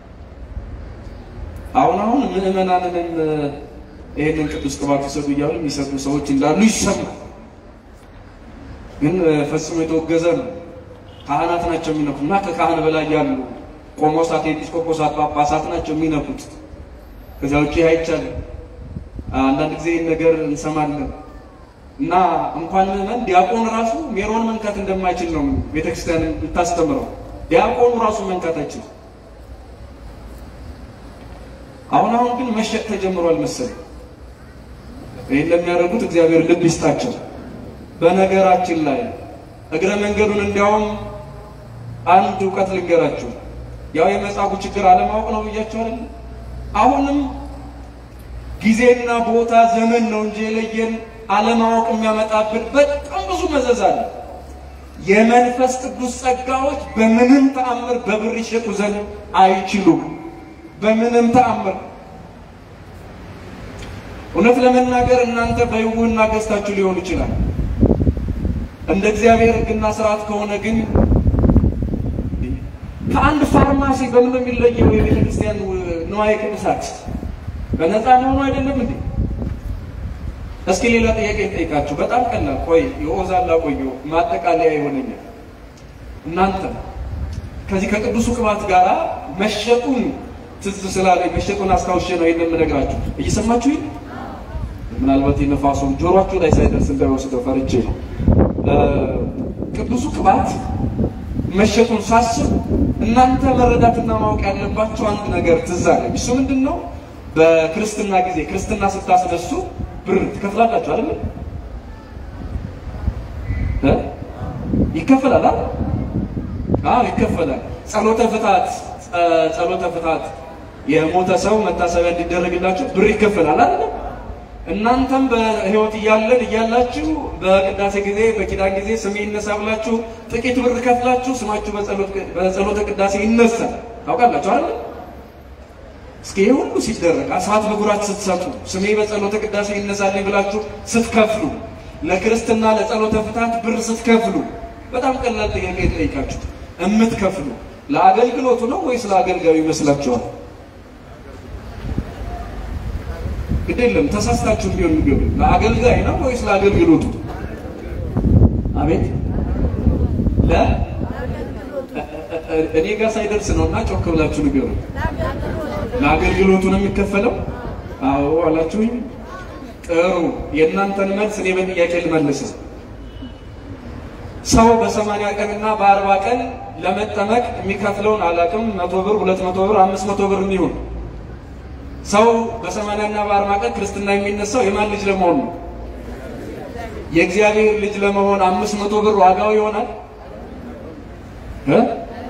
አሁን አሁን ምዕመናንንም ይህንን ቅዱስ ቅባት ይሰጡ እያሉ የሚሰጡ ሰዎች እንዳሉ ይሰማል። ግን ፈጽሞ የተወገዘ ነው። ካህናት ናቸው የሚነኩት እና ከካህን በላይ ያሉ ቆሞሳት፣ ኤጲስቆጶሳት፣ ጳጳሳት ናቸው የሚነኩት። ከዚያ ውጭ አይቻልም። አንዳንድ ጊዜ ይህን ነገር እንሰማለን እና እንኳን ምዕመን ዲያቆን ራሱ ሜሮን መንካት እንደማይችል ነው ቤተክርስቲያን የምታስተምረው። ዲያቆኑ ራሱ መንካት አይችልም። አሁን አሁን ግን መሸጥ ተጀምሯል መሰለኝ። ይህን ለሚያደርጉት እግዚአብሔር ልብ ይስጣቸው። በነገራችን ላይ እግረ መንገዱን እንዲያውም አንድ እውቀት ልንገራችሁ። ያው የመጻጉዕ ችግር አለማወቅ ነው ብያችሁ አይደል? አሁንም ጊዜና ቦታ ዘመን ነው እንጂ የለየን አለማወቅ የሚያመጣብን በጣም ብዙ መዘዝ አለ። የመንፈስ ቅዱስ ጸጋዎች በምንም ተአምር በብር ይሸጡ ዘንድ አይችሉም። በምንም ተአምር እውነት ለመናገር እናንተ በይውና ገዝታችሁ ሊሆን ይችላል። እንደ እግዚአብሔር ሕግና ስርዓት ከሆነ ግን ከአንድ ፋርማሲ በምን ነው የሚለየው? የቤተ ክርስቲያን ንዋየ ቅዱሳት በነፃ መሆኑ አይደለም እንዴ? እስኪ ሌላ ጥያቄ ልጠይቃችሁ። በጣም ቀላል። ቆይ የኦዛላ ቆዩ ማጠቃለያ ይሆነኛል። እናንተ ከዚህ ከቅዱሱ ቅባት ጋር መሸጡን ትዝ ስላለኝ መሸጡን አስታውሼ ነው ይህን የምነግራችሁ። እየሰማችሁ ይህ ምናልባት የነፋሱን ጆሮአችሁ ላይ ሳይደርስ እንዳይወስደው ፈርቼ ነው። ቅዱሱ ቅባት መሸጡን ሳስብ እናንተ መረዳትና ማወቅ ያለባቸው አንድ ነገር ትዝ አለኝ። እሱ ምንድን ነው? በክርስትና ጊዜ ክርስትና ስታስነሱ ብር ትከፍላላችሁ አይደል? እ ይከፈላል አይደል? አዎ ይከፈላል። ጸሎተ ፍታት ጸሎተ ፍታት የሞተ ሰው መታሰቢያ እንዲደረግላችሁ ብር ይከፈላል አይደል? እናንተም በሕይወት እያለን እያላችሁ በቅዳሴ ጊዜ በኪዳን ጊዜ ስሜ ይነሳ ብላችሁ ጥቂት ብር ከፍላችሁ ስማችሁ በጸሎተ ቅዳሴ ይነሳል። ታውቃላችሁ አይደል? እስኪ ይህ ሁሉ ሲደረግ አስራት በኩራት ስትሰጡ ስሜ በጸሎተ ቅዳሴ ይነሳልኝ ብላችሁ ስትከፍሉ ለክርስትና ለጸሎተ ፍታት ብር ስትከፍሉ በጣም ቀላል ጥያቄ ጠይቃችሁ እምትከፍሉ ለአገልግሎቱ ነው ወይስ ለአገልጋዩ ይመስላችኋል? ግድ የለም ተሳስታችሁ ቢሆን ንገሩ። ለአገልጋይ ነው ወይስ ለአገልግሎቱ? አቤት ለ እኔ ጋር ሳይደርስ ነው እና ጮክ ብላችሁ ንገሩ። ለአገልግሎቱ ነው የሚከፈለው? አዎ አላችሁኝ። ጥሩ። የእናንተን መልስ እኔ በጥያቄ ልመልስ። ሰው በሰማንያ ቀንና በአርባ ቀን ለመጠመቅ የሚከፍለውን አላቅም፣ መቶ ብር፣ ሁለት መቶ ብር፣ አምስት መቶ ብር የሚሆን ሰው በሰማንያና በአርባ ቀን ክርስትና የሚነሳው የማን ልጅ ለመሆን ነው? የእግዚአብሔር ልጅ ለመሆን አምስት መቶ ብር ዋጋው ይሆናል እ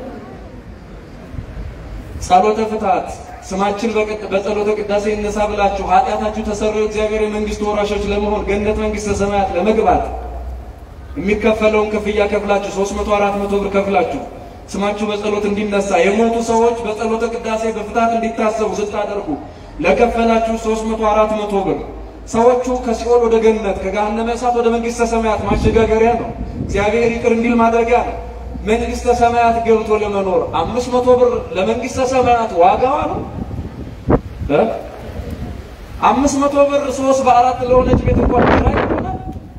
ጸሎተ ፍታት ስማችን በጸሎተ ቅዳሴ ይነሳ ብላችሁ ኃጢአታችሁ ተሰሩ የእግዚአብሔር የመንግስት ወራሾች ለመሆን ገነት መንግስተ ሰማያት ለመግባት የሚከፈለውን ክፍያ ከፍላችሁ ሶስት መቶ አራት መቶ ብር ከፍላችሁ ስማችሁ በጸሎት እንዲነሳ የሞቱ ሰዎች በጸሎተ ቅዳሴ በፍታት እንዲታሰቡ ስታደርጉ ለከፈላችሁ ሶስት መቶ አራት መቶ ብር ሰዎቹ ከሲኦል ወደ ገነት ከገሃነመ እሳት ወደ መንግስተ ሰማያት ማሸጋገሪያ ነው። እግዚአብሔር ይቅር እንዲል ማድረጊያ ነው። መንግስተ ሰማያት ገብቶ ለመኖር አምስት መቶ ብር ለመንግስተ ሰማያት ዋጋዋ ነው። አምስት መቶ ብር ሶስት በአራት ለሆነች ቤት እንኳን ኪራይ ይሆናል።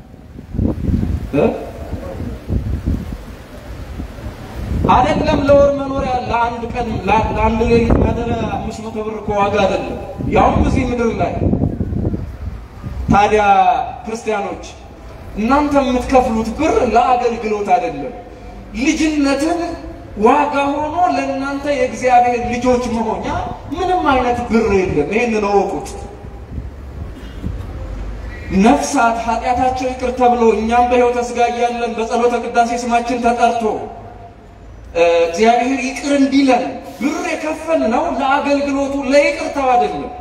አይደለም ለወር መኖሪያ ለአንድ ቀን ለአንድ ሌሊት ማደሪያ አምስት መቶ ብር እኮ ዋጋ አይደለም፣ ያውም እዚህ ምድር ላይ። ታዲያ ክርስቲያኖች እናንተ የምትከፍሉት ብር ለአገልግሎት አይደለም፣ ልጅነትን ዋጋ ሆኖ ለእናንተ የእግዚአብሔር ልጆች መሆኛ ምንም አይነት ብር የለም። ይህንን እወቁት። ነፍሳት ኃጢአታቸው ይቅር ተብሎ እኛም በሕይወተ ሥጋ እያለን በጸሎተ ቅዳሴ ስማችን ተጠርቶ እግዚአብሔር ይቅር እንዲለን ብር የከፈልነው ለአገልግሎቱ ለይቅርታው አይደለም።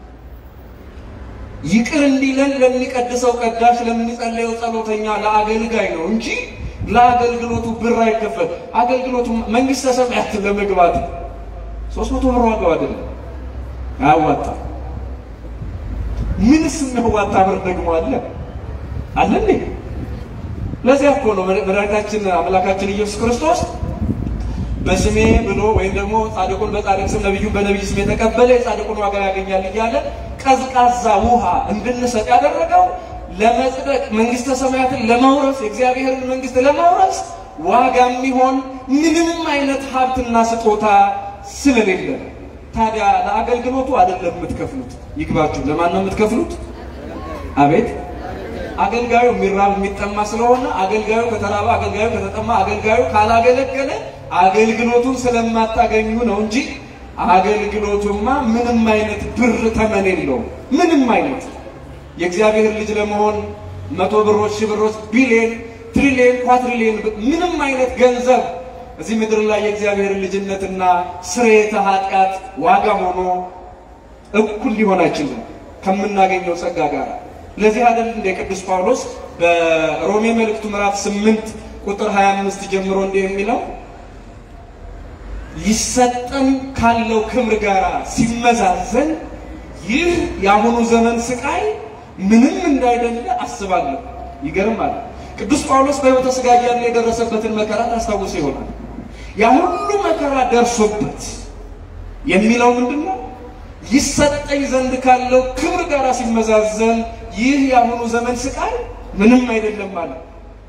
ይቅር እንዲለን ለሚቀድሰው ቀዳሽ፣ ለሚጸለየው ጸሎተኛ፣ ለአገልጋይ ነው እንጂ ለአገልግሎቱ ብር አይከፈል። አገልግሎቱ መንግስተ ሰማያት ለመግባት ሶስት መቶ ብር ዋጋው አይደለም፣ አያዋጣም። ምንስ የሚያዋጣ ብር ደግሞ አለ አለ እንዴ? ለዚያ እኮ ነው መድኃኒታችን አምላካችን ኢየሱስ ክርስቶስ በስሜ ብሎ ወይም ደግሞ ጻድቁን በጻድቅ ስም ነቢዩን በነቢይ ስም የተቀበለ የጻድቁን ዋጋ ያገኛል እያለ ቀዝቃዛ ውሃ እንድንሰጥ ያደረገው ለመጽደቅ መንግስተ ሰማያትን ለመውረስ የእግዚአብሔርን መንግስት ለመውረስ ዋጋ የሚሆን ምንም አይነት ሀብትና ስጦታ ስለሌለ፣ ታዲያ ለአገልግሎቱ አይደለም የምትከፍሉት። ይግባችሁ። ለማን ነው የምትከፍሉት? አቤት አገልጋዩ የሚራብ የሚጠማ ስለሆነ አገልጋዩ ከተራበ፣ አገልጋዩ ከተጠማ፣ አገልጋዩ ካላገለገለ አገልግሎቱን ስለማታገኙ ነው እንጂ አገልግሎቱማ ምንም አይነት ብር ተመን የለውም። ምንም አይነት የእግዚአብሔር ልጅ ለመሆን መቶ ብሮች፣ ሺህ ብሮች፣ ቢሊየን፣ ትሪሊየን፣ ኳትሪሊየን ምንም አይነት ገንዘብ እዚህ ምድር ላይ የእግዚአብሔር ልጅነትና ስርየተ ኃጢአት ዋጋ ሆኖ እኩል ሊሆን አይችልም ከምናገኘው ጸጋ ጋር። ለዚህ አይደል እንደ ቅዱስ ጳውሎስ በሮሜ መልእክቱ ምዕራፍ ስምንት ቁጥር 25 ጀምሮ እንዲህ የሚለው ሊሰጠን ካለው ክብር ጋር ሲመዛዘን ይህ የአሁኑ ዘመን ስቃይ ምንም እንዳይደለ አስባለሁ። ይገርማል። ቅዱስ ጳውሎስ በሕይወተ ሥጋ እያለ የደረሰበትን መከራ ታስታውሱ ይሆናል። ያ ሁሉ መከራ ደርሶበት የሚለው ምንድን ነው? ይሰጠኝ ዘንድ ካለው ክብር ጋር ሲመዛዘን ይህ የአሁኑ ዘመን ስቃይ ምንም አይደለም ማለት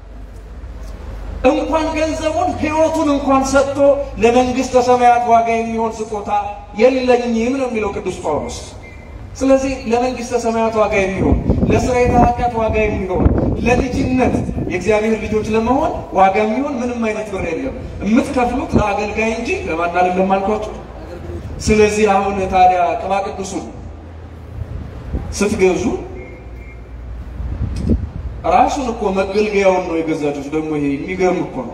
እንኳን ገንዘቡን ሕይወቱን እንኳን ሰጥቶ ለመንግሥተ ሰማያት ዋጋ የሚሆን ስጦታ የለኝም ነው የሚለው ቅዱስ ጳውሎስ። ስለዚህ ለመንግሥተ ሰማያት ዋጋ የሚሆን ለስርየተ ኃጢአት ዋጋ የሚሆን ለልጅነት የእግዚአብሔር ልጆች ለመሆን ዋጋ የሚሆን ምንም አይነት ብር የለም። የምትከፍሉት ለአገልጋይ እንጂ ለማን አይደለም አልኳችሁ። ስለዚህ አሁን ታዲያ ቅባ ቅዱሱን ስትገዙ ራሱን እኮ መገልገያውን ነው የገዛችሁት። ደግሞ ይሄ የሚገርም እኮ ነው።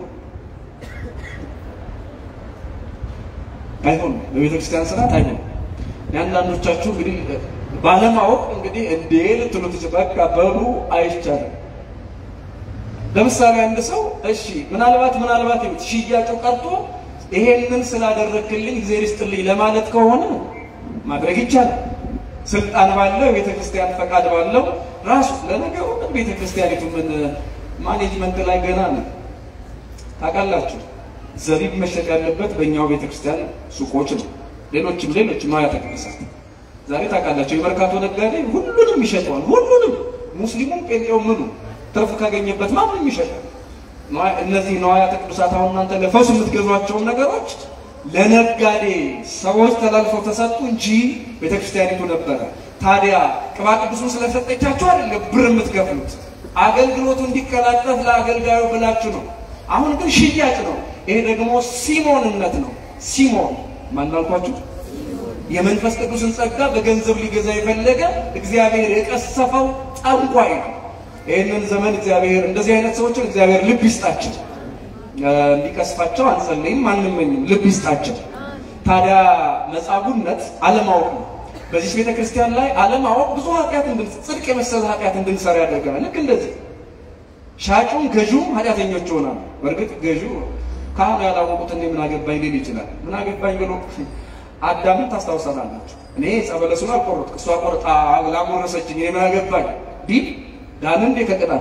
አይሆንም፣ በቤተ ክርስቲያን ስርዓት አይሆንም። የአንዳንዶቻችሁ እንግዲህ ባለማወቅ እንግዲህ እንዴ ልትሉ ትችል በቃ በሉ አይቻልም። ለምሳሌ አንድ ሰው እሺ ምናልባት ምናልባት ይሁት ሽያጩ ቀርቶ ይሄንን ስላደረግክልኝ እግዚአብሔር ይስጥልኝ ለማለት ከሆነ ማድረግ ይቻላል። ስልጣን ባለው ቤተ ክርስቲያን ፈቃድ ባለው ራሱ ለነገሩ ምን ቤተ ክርስቲያኒቱ ምን ማኔጅመንት ላይ ገና ነው ታውቃላችሁ። ዘቢብ መሸጥ ያለበት በእኛው ቤተ ክርስቲያን ሱቆች ነው። ሌሎችም ሌሎችም አብያተ ቅድሳት ዛሬ ታውቃላችሁ፣ የመርካቶ ነጋዴ ሁሉንም ይሸጠዋል። ሁሉንም ሙስሊሙም፣ ጴንጤው ምኑ ትርፍ ካገኘበት ማንም ይሸጣል። እነዚህ ነዋያተ ቅዱሳት አሁን እናንተ ለፈውስ የምትገዟቸውን ነገሮች ለነጋዴ ሰዎች ተላልፈው ተሰጡ እንጂ ቤተክርስቲያኒቱ ነበረ። ታዲያ ቅባ ቅዱሱን ስለሰጠቻችሁ አይደለም ብር የምትከፍሉት፣ አገልግሎቱ እንዲቀላጠፍ ለአገልጋዩ ብላችሁ ነው። አሁን ግን ሽያጭ ነው። ይሄ ደግሞ ሲሞንነት ነው። ሲሞን ማናልኳችሁ የመንፈስ ቅዱስን ጸጋ በገንዘብ ሊገዛ የፈለገ እግዚአብሔር የቀሰፈው ጠንቋይ ነው። ይህንን ዘመን እግዚአብሔር እንደዚህ አይነት ሰዎችን እግዚአብሔር ልብ ይስጣቸው። እንዲቀስፋቸው አንጸልይም፣ አንመኝም። ልብ ይስጣቸው። ታዲያ መጻጉነት አለማወቅ ነው። በዚህ ቤተ ክርስቲያን ላይ አለማወቅ ብዙ ኃጢአት እንድን ጽድቅ የመሰለ ኃጢአት እንድንሰራ ያደርገናል። ልክ እንደዚህ ሻጩም ገዥውም ኃጢአተኞች ይሆናሉ። በእርግጥ ገዢው ካህኑ ያላወቁት እኔ ምን አገባኝ ሊል ይችላል። ምን አገባኝ ብሎ አዳምን ታስታውሳላችሁ። እኔ ጸበለሱን አልቆረጥኩ እሷ ቆርጣ ላጎረሰችኝ እኔ ምን አገባኝ ቢል ዳን እንዴ ከቅጣት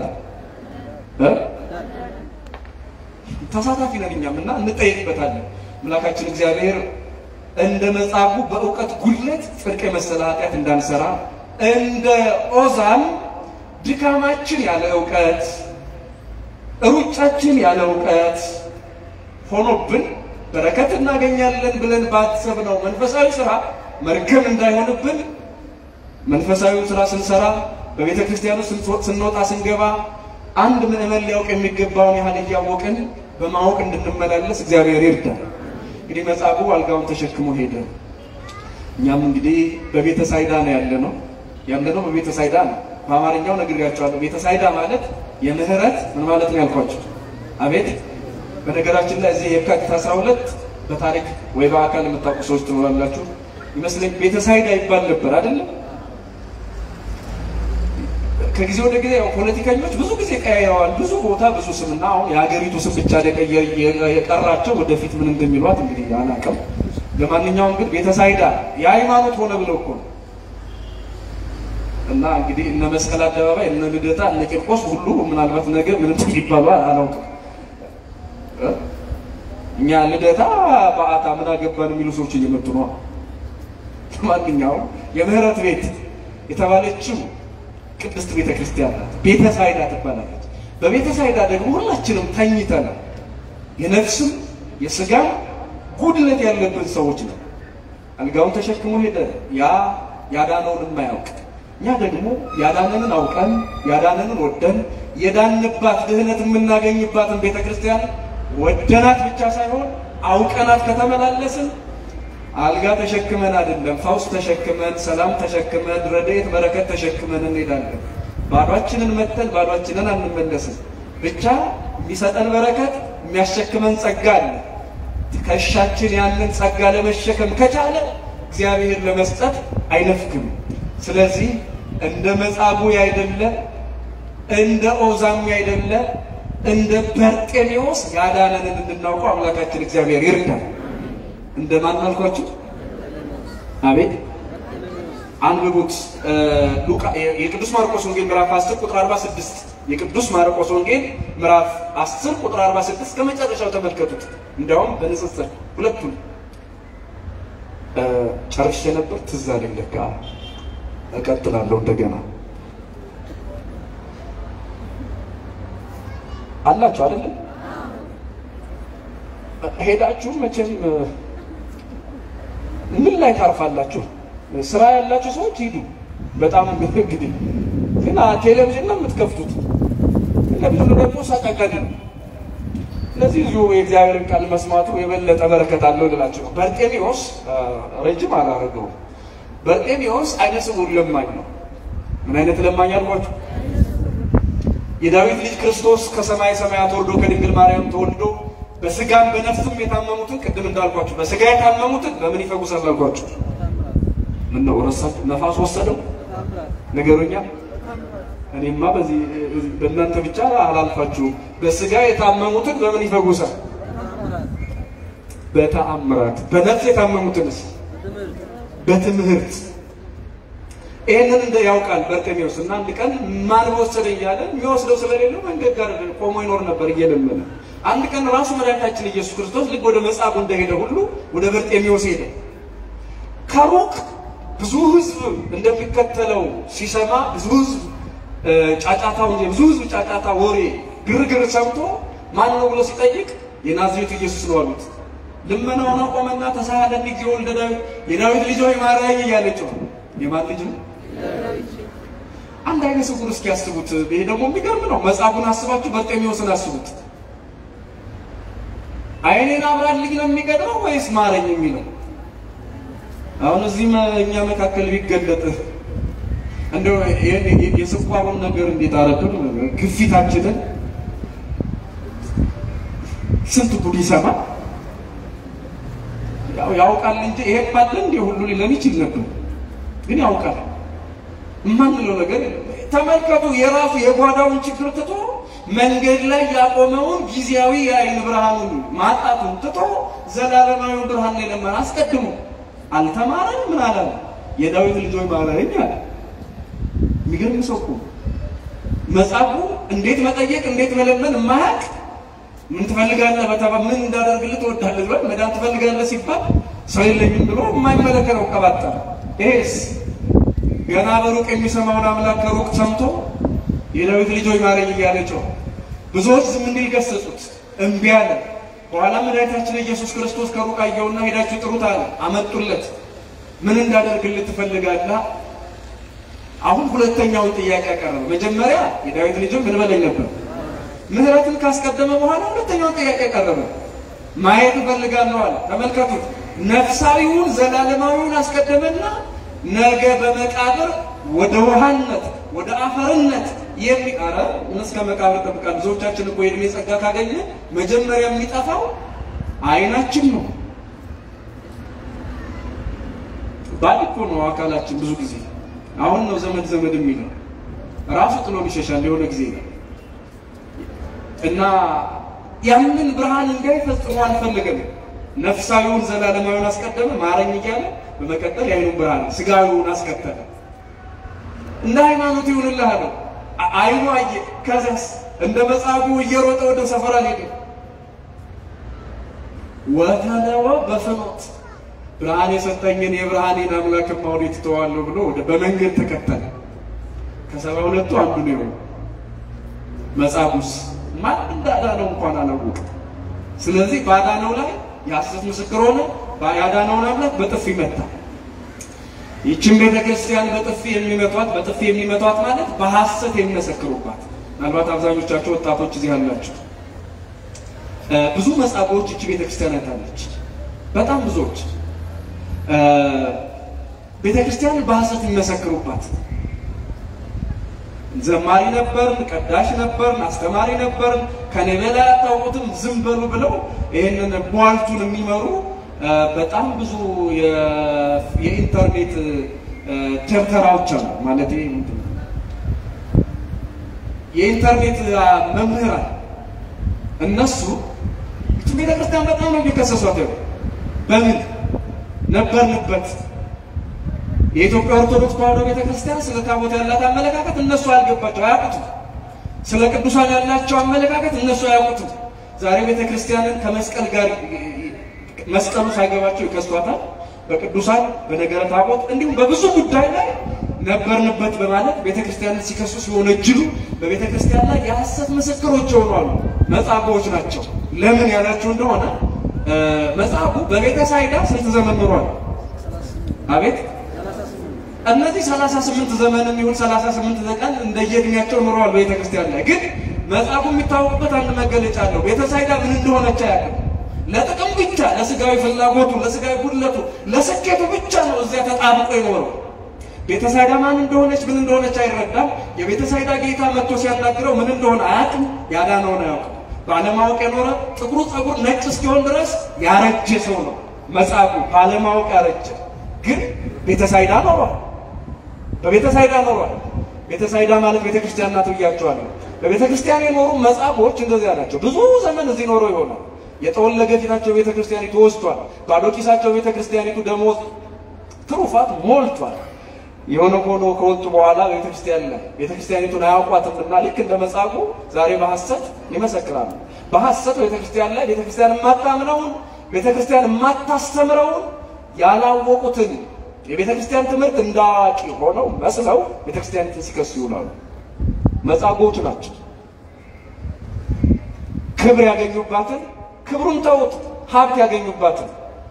ተሳታፊ ነን እኛም እና እንጠየቅበታለን። አምላካችን እግዚአብሔር እንደ መጻጉዕ በእውቀት ጉድለት ጽድቅ የመሰለ ኃጢአት እንዳንሰራ እንደ ኦዛም ድካማችን ያለ እውቀት ሩጫችን ያለ እውቀት ሆኖብን በረከት እናገኛለን ብለን ባሰብነው መንፈሳዊ ስራ መርገም እንዳይሆንብን መንፈሳዊውን ስራ ስንሰራ በቤተ ክርስቲያኑ ስንወጣ ስንገባ አንድ ምዕመን ሊያውቅ የሚገባውን ያህል እያወቅን በማወቅ እንድንመላለስ እግዚአብሔር ይርዳል። እንግዲህ መጻጉዕ አልጋውን ተሸክሞ ሄደ። እኛም እንግዲህ በቤተ ሳይዳ ነው ያለ ነው ያለ ነው በቤተ ሳይዳ ነው። በአማርኛው ነግሬያቸዋለሁ። ቤተ ሳይዳ ማለት የምህረት ምን ማለት ነው ያልኳቸው። አቤት በነገራችን ላይ እዚህ የካቲት 12 በታሪክ ወይ በአካል የምታውቁ ሰዎች ትኖራላችሁ ይመስለኝ። ቤተ ሳይዳ ይባል ነበር አይደለም? ከጊዜ ወደ ጊዜ ያው ፖለቲከኞች ብዙ ጊዜ ቀያይረዋል። ብዙ ቦታ ብዙ ስምና አሁን የሀገሪቱ ስም ብቻ የቀራቸው ወደፊት ምን እንደሚሏት እንግዲህ አላውቅም። ለማንኛውም ግን ቤተ ሳይዳ የሃይማኖት ሆነ ብለው እኮ ነው እና እንግዲህ እነ መስቀል አደባባይ እነ ልደታ እነ ቂርቆስ ሁሉ ምናልባት ነገ ምንም ይባሉ አላውቅም። እኛ ልደታ በዓታ ምን አገባን የሚሉ ሰዎች እየመጡ ነው። ለማንኛውም የምህረት ቤት የተባለችው ቅድስት ቤተ ክርስቲያን ናት። ቤተ ሳይዳ ትባላለች። በቤተ ሳይዳ ደግሞ ሁላችንም ተኝተናል። የነፍስም የስጋም ጉድለት ያለብን ሰዎች ነው። አልጋውን ተሸክሞ ሄደ። ያ ያዳነውን የማያውቅ እኛ ደግሞ ያዳነንን አውቀን ያዳነንን ወደን የዳንባት ድህነት የምናገኝባትን ቤተ ክርስቲያን ወደናት ብቻ ሳይሆን አውቀናት ከተመላለስን አልጋ ተሸክመን አይደለም፣ ፈውስ ተሸክመን፣ ሰላም ተሸክመን፣ ረድኤት በረከት ተሸክመን እንሄዳለን። ባዷችንን መተን ባዷችንን አንመለስም። ብቻ የሚሰጠን በረከት የሚያሸክመን ጸጋ አለ። ትከሻችን ያንን ጸጋ ለመሸከም ከቻለ እግዚአብሔር ለመስጠት አይነፍግም። ስለዚህ እንደ መጻጉዕ ያይደለ እንደ ኦዛም ያይደለ እንደ በርጤሜዎስ ያዳነንን እንድናውቀው አምላካችን እግዚአብሔር ይርዳል። እንደ ማን አልኳችሁ? አቤት አንብቡት። ሉቃ የቅዱስ ማርቆስ ወንጌል ምዕራፍ 10 ቁጥር 46 የቅዱስ ማርቆስ ወንጌል ምዕራፍ 10 ቁጥር 46 ከመጨረሻው ተመልከቱት። እንዲያውም በንጽጽር ሁለቱን ጨርሼ ነበር፣ ትዝ አለኝ። ለካ እቀጥላለሁ እንደገና። አላችሁ አይደለም? ሄዳችሁ መቼም ምን ላይ ታርፋላችሁ? ስራ ያላችሁ ሰዎች ሂዱ። በጣም እንግዲህ ግን ቴሌቪዥን ነው የምትከፍቱት። ቴሌቪዥኑ ደግሞ ሰቀቀን ነው። ስለዚህ እዚሁ የእግዚአብሔርን ቃል መስማቱ የበለጠ በረከት አለው ልላችሁ ነው። በርጤሜዎስ ረጅም አላደረገውም። በርጤሜዎስ አይነ ስውር ለማኝ ነው። ምን አይነት ለማኝ አልኳችሁ? የዳዊት ልጅ ክርስቶስ ከሰማይ ሰማያት ወርዶ ከድንግል ማርያም ተወልዶ በስጋም በነፍስም የታመሙትን ቅድም እንዳልኳችሁ በስጋ የታመሙትን በምን ይፈጉሳል አልኳችሁ? ምን ነው ረሳችሁ? ነፋስ ወሰደው ነገሩኛ። እኔማ በዚህ በእናንተ ብቻ አላልፋችሁም። በስጋ የታመሙትን በምን ይፈጉሳል? በተአምራት። በነፍስ የታመሙትንስ በትምህርት። ይህንን እንደ ያውቃል በርጤሜዎስ እና አንድ ቀን ማን በወሰደ እያለ የሚወስደው ስለሌለው መንገድ ጋር ቆሞ ይኖር ነበር እየለመነ። አንድ ቀን ራሱ መድኃኒታችን ኢየሱስ ክርስቶስ ልክ ወደ መጻጉ እንደሄደ ሁሉ ወደ በርጤሜዎስ ሄደ። ከሩቅ ብዙ ሕዝብ እንደሚከተለው ሲሰማ ብዙ ሕዝብ ጫጫታው ብዙ ሕዝብ ጫጫታ፣ ወሬ፣ ግርግር ሰምቶ ማን ነው ብሎ ሲጠይቅ የናዝሬቱ ኢየሱስ ነው አሉት። ልመናውን አቆመና ተሳሃለኒ እግዚኦ ወልደ ዳዊት የዳዊት ልጅ ሆይ ማረኝ እያለችው የማን ልጅ ነው? አንድ አይነ ስውር እስኪ ያስቡት። ይሄ ደግሞ የሚገርም ነው። መጽሐፉን አስባችሁ በርጤሜዎስን አስቡት። አይኔን አብራልኝ ነው የሚገድመው ወይስ ማረኝ የሚለው? አሁን እዚህ እኛ መካከል ቢገለጥ እንደው የስኳሩን ነገር እንዴት አረዱን? ግፊታችንን ስንት ጉድ ይሰማል። ያው ያውቃል እንጂ ይሄ ባለ እንደ ሁሉ ሊለን ይችል ነበር፣ ግን ያውቃል የማንለው ነገር ተመልከቱ። የራሱ የጓዳውን ችግር ትቶ መንገድ ላይ ያቆመውን ጊዜያዊ የአይን ብርሃኑን ማጣቱን ትቶ ዘላለማዊውን ብርሃን ላይ ለመን አስቀድሞ አልተማረን ምን አላለ? የዳዊት ልጆች ማረኝ አለ። የሚገርም ሰው እኮ መጻጉ እንዴት መጠየቅ እንዴት መለመን የማያውቅ ምን ትፈልጋለህ በተባ ምን እንዳደርግልህ ትወዳለህ ብሎ መዳን ትፈልጋለህ ሲባል ሰው የለኝም ብሎ የማይመለከተው ቀባጠረ። ይሄስ ገና በሩቅ የሚሰማውን አምላክ ከሩቅ ሰምቶ የዳዊት ልጆች ማረኝ እያለ ጮኸ። ብዙዎች ዝም እንዲል ገሰጹት፣ እምቢ አለ። በኋላ መድኃኒታችን ኢየሱስ ክርስቶስ ከሩቅ አየውና ሄዳችሁ ጥሩት አለ። አመጡለት። ምን እንዳደርግልህ ትፈልጋለህ? አሁን ሁለተኛውን ጥያቄ ያቀረበ። መጀመሪያ የዳዊት ልጅም ምን በለኝ ነበር። ምህረትን ካስቀደመ በኋላ ሁለተኛውን ጥያቄ ያቀረበ። ማየት እፈልጋለሁ አለ። ተመልከቱት፣ ነፍሳዊውን ዘላለማዊውን አስቀደመና ነገ በመቃብር ወደ ውሃነት ወደ አፈርነት የሚቀረ ምን እስከ መቃብር ጠብቃል። ብዙዎቻችን እኮ የእድሜ ጸጋ ካገኘ መጀመሪያ የሚጠፋው አይናችን ነው። ባል እኮ ነው አካላችን። ብዙ ጊዜ አሁን ነው ዘመድ ዘመድ የሚለው ራሱ ጥሎን ይሸሻል የሆነ ጊዜ እና ያንን ብርሃን እንዳይፈጽሙ አልፈለገም። ነፍሳዊውን ዘላለማዊውን አስቀደመ ማረኝ እያለ በመቀጠል የአይኑን ብርሃን ስጋዊውን አስከተለ። እንደ ሃይማኖት ይሁንልህ አለው። አይኑ አየ። ከዚያስ እንደ መጻጉዕ እየሮጠ ወደ ሰፈራ ሄደ። ወተለወ በፍኖት ብርሃን የሰጠኝን የብርሃኔን አምላክ ወዴት ትተዋለሁ ብሎ ወደ በመንገድ ተከተለ። ከሰባ ሁለቱ አንዱ ነው የሆነው። መጻጉዕስ ማን እንዳዳነው እንኳን አላወቅም። ስለዚህ ባዳነው ላይ የሐሰት ምስክር ሆነ። ያዳነውን አምላክ በጥፊ መታ። ይችን ቤተ ክርስቲያን በጥፊ የሚመቷት በጥፊ የሚመቷት ማለት በሐሰት የሚመሰክሩባት። ምናልባት አብዛኞቻቸው ወጣቶች እዚህ ያላችሁ ብዙ መጻጉዎች እቺ ቤተ ክርስቲያን አይታለች። በጣም ብዙዎች ቤተ ክርስቲያን በሐሰት የሚመሰክሩባት። ዘማሪ ነበርን፣ ቀዳሽ ነበርን፣ አስተማሪ ነበርን፣ ከኔ በላይ አታውቁትም ዝም በሉ ብለው ይህንን ቧልቱን የሚመሩ በጣም ብዙ የኢንተርኔት ደብተራዎች አሉ። ማለት የኢንተርኔት መምህራን እነሱ ቤተ ክርስቲያን በጣም ነው የሚከሰሷት። በምን ነበርንበት የኢትዮጵያ ኦርቶዶክስ ተዋሕዶ ቤተ ክርስቲያን ስለ ታቦት ያላት አመለካከት እነሱ አያልገባቸው አያውቁትም። ስለ ቅዱሳን ያላቸው አመለካከት እነሱ አያውቁትም። ዛሬ ቤተ ክርስቲያንን ከመስቀል ጋር መስቀሉ ሳይገባቸው ይከሷታል። በቅዱሳን በነገረ ታቦት እንዲሁም በብዙ ጉዳይ ላይ ነበርንበት በማለት ቤተ ክርስቲያንን ሲከሱ ሲወነጅሉ በቤተ ክርስቲያን ላይ የሐሰት ምስክሮች ይሆናሉ። መጻጉዎች ናቸው። ለምን ያላችሁ እንደሆነ መጽሐፉ በቤተ ሳይዳ ስንት ዘመን ኑሯል? አቤት እነዚህ 38 ዘመንም ይሁን 38 ዘቀን እንደየእድሜያቸው ኑረዋል በቤተ ክርስቲያን ላይ። ግን መጽሐፉ የሚታወቅበት አንድ መገለጫ አለው። ቤተ ሳይዳ ምን እንደሆነች አያውቅም። ለጥቅም ብቻ ለስጋዊ ፍላጎቱ፣ ለስጋዊ ጉድለቱ፣ ለስኬቱ ብቻ ነው እዚያ ተጣብቆ የኖረው። ቤተ ሳይዳ ማን እንደሆነች ምን እንደሆነች አይረዳም። የቤተ ሳይዳ ጌታ መጥቶ ሲያናግረው ምን እንደሆነ አያውቅም። ያዳነውን አያውቅም። ባለማወቅ የኖረ ጥቁሩ ጸጉር ነጭ እስኪሆን ድረስ ያረጀ ሰው ነው መጽሐፉ። ባለማወቅ ያረጀ ግን ቤተ ሳይዳ ኖሯል። በቤተ ሳይዳ ኖሯል። ቤተ ሳይዳ ማለት ቤተ ክርስቲያን ናት ብያቸዋለሁ። በቤተ ክርስቲያን የኖሩ መጽሐፎች እንደዚያ ናቸው። ብዙ ዘመን እዚህ ኖረው ይሆናል። የጠወለገ ፊታቸው ቤተ ክርስቲያኒቱ ወስቷል። ባዶ ኪሳቸው ቤተ ክርስቲያኒቱ ደሞዝ ትሩፋት ሞልቷል። የሆነ ሆኖ ከወጡ በኋላ ቤተ ክርስቲያን ላይ ቤተ ክርስቲያኒቱን አያውቋትምና ልክ እንደ መጻጉ ዛሬ በሐሰት ይመሰክራሉ። በሐሰት ቤተ ክርስቲያን ላይ ቤተ ክርስቲያን የማታምነውን ቤተ ክርስቲያን የማታስተምረውን ያላወቁትን የቤተ ክርስቲያን ትምህርት እንደ አዋቂ ሆነው መስለው ቤተ ክርስቲያኒቱን ሲከሱ ይውላሉ። መጻጉዎች ናቸው። ክብር ያገኙባትን ክብሩን ተውት፣ ሀብት ያገኙባትን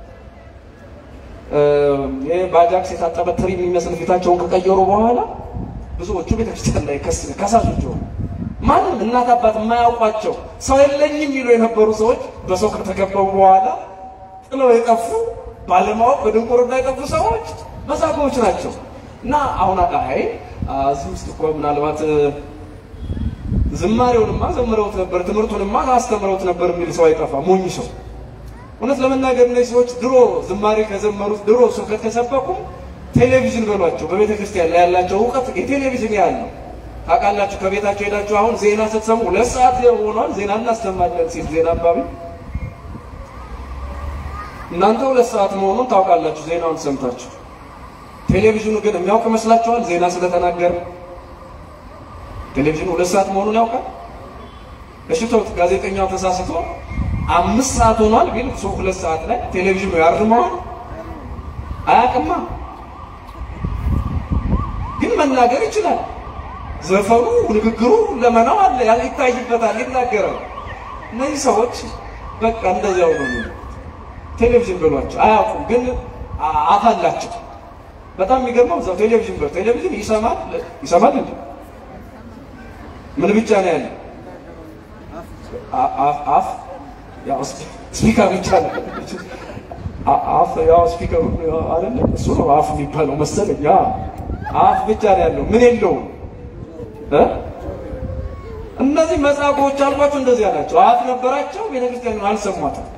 ይህ በአጃክስ የታጠበ ትሪ የሚመስል ፊታቸውን ከቀየሩ በኋላ ብዙዎቹ ቤተክርስቲያን ላይ ከሳሾች ሆኑ። ማንም እናት አባት የማያውቋቸው ሰው የለኝም የሚሉ የነበሩ ሰዎች በሰው ከተከበቡ በኋላ ጥለው የጠፉ ባለማወቅ በድንቁርና የጠፉ ሰዎች መጻጉዎች ናቸው። እና አሁን አይ እዚህ ውስጥ እኮ ምናልባት ዝማሬውንማ ዘምረውት ነበር፣ ትምህርቱንማ አስተምረውት ነበር የሚል ሰው አይጠፋ። ሞኝ ሰው እውነት ለመናገር እነዚህ ሰዎች ድሮ ዝማሬ ከዘመሩት ድሮ ስብከት ከሰበኩ ቴሌቪዥን በሏቸው። በቤተ ክርስቲያን ላይ ያላቸው እውቀት የቴሌቪዥን ያህል ነው። ታውቃላችሁ፣ ከቤታቸው ሄዳችሁ አሁን ዜና ስትሰሙ ሁለት ሰዓት ሆኗል፣ ዜና እናስተማለን ሲል ዜና አንባቢ እናንተ ሁለት ሰዓት መሆኑን ታውቃላችሁ፣ ዜናውን ሰምታችሁ። ቴሌቪዥኑ ግን የሚያውቅ ይመስላችኋል? ዜና ስለተናገረ ቴሌቪዥኑ ሁለት ሰዓት መሆኑን ያውቃል? እሺ ተውት፣ ጋዜጠኛው ተሳስቶ አምስት ሰዓት ሆኗል ቢል ሰው ሁለት ሰዓት ላይ ቴሌቪዥኑ ያርመዋል? አያውቅማ። ግን መናገር ይችላል። ዘፈኑ፣ ንግግሩ፣ ለመናው አለ ይታይበታል፣ ይናገራል። እነዚህ ሰዎች በቃ እንደዚያው ነው። ቴሌቪዥን ብሏቸው አያውቁም፣ ግን አፍ አላቸው። በጣም የሚገርመው እዛው ቴሌቪዥን ብሎ ቴሌቪዥን ይሰማል ይሰማል እንዴ? ምን ብቻ ነው ያለ አፍ ያው ስፒከር ብቻ ነው አፍ ያው ስፒከር አይደለ? እሱ ነው አፍ የሚባለው መሰለኝ። ያ አፍ ብቻ ነው ያለው፣ ምን የለውም እ እነዚህ መጻጉዎች አልኳቸው እንደዚህ ናቸው። አፍ ነበራቸው፣ ቤተክርስቲያን አልሰሟትም።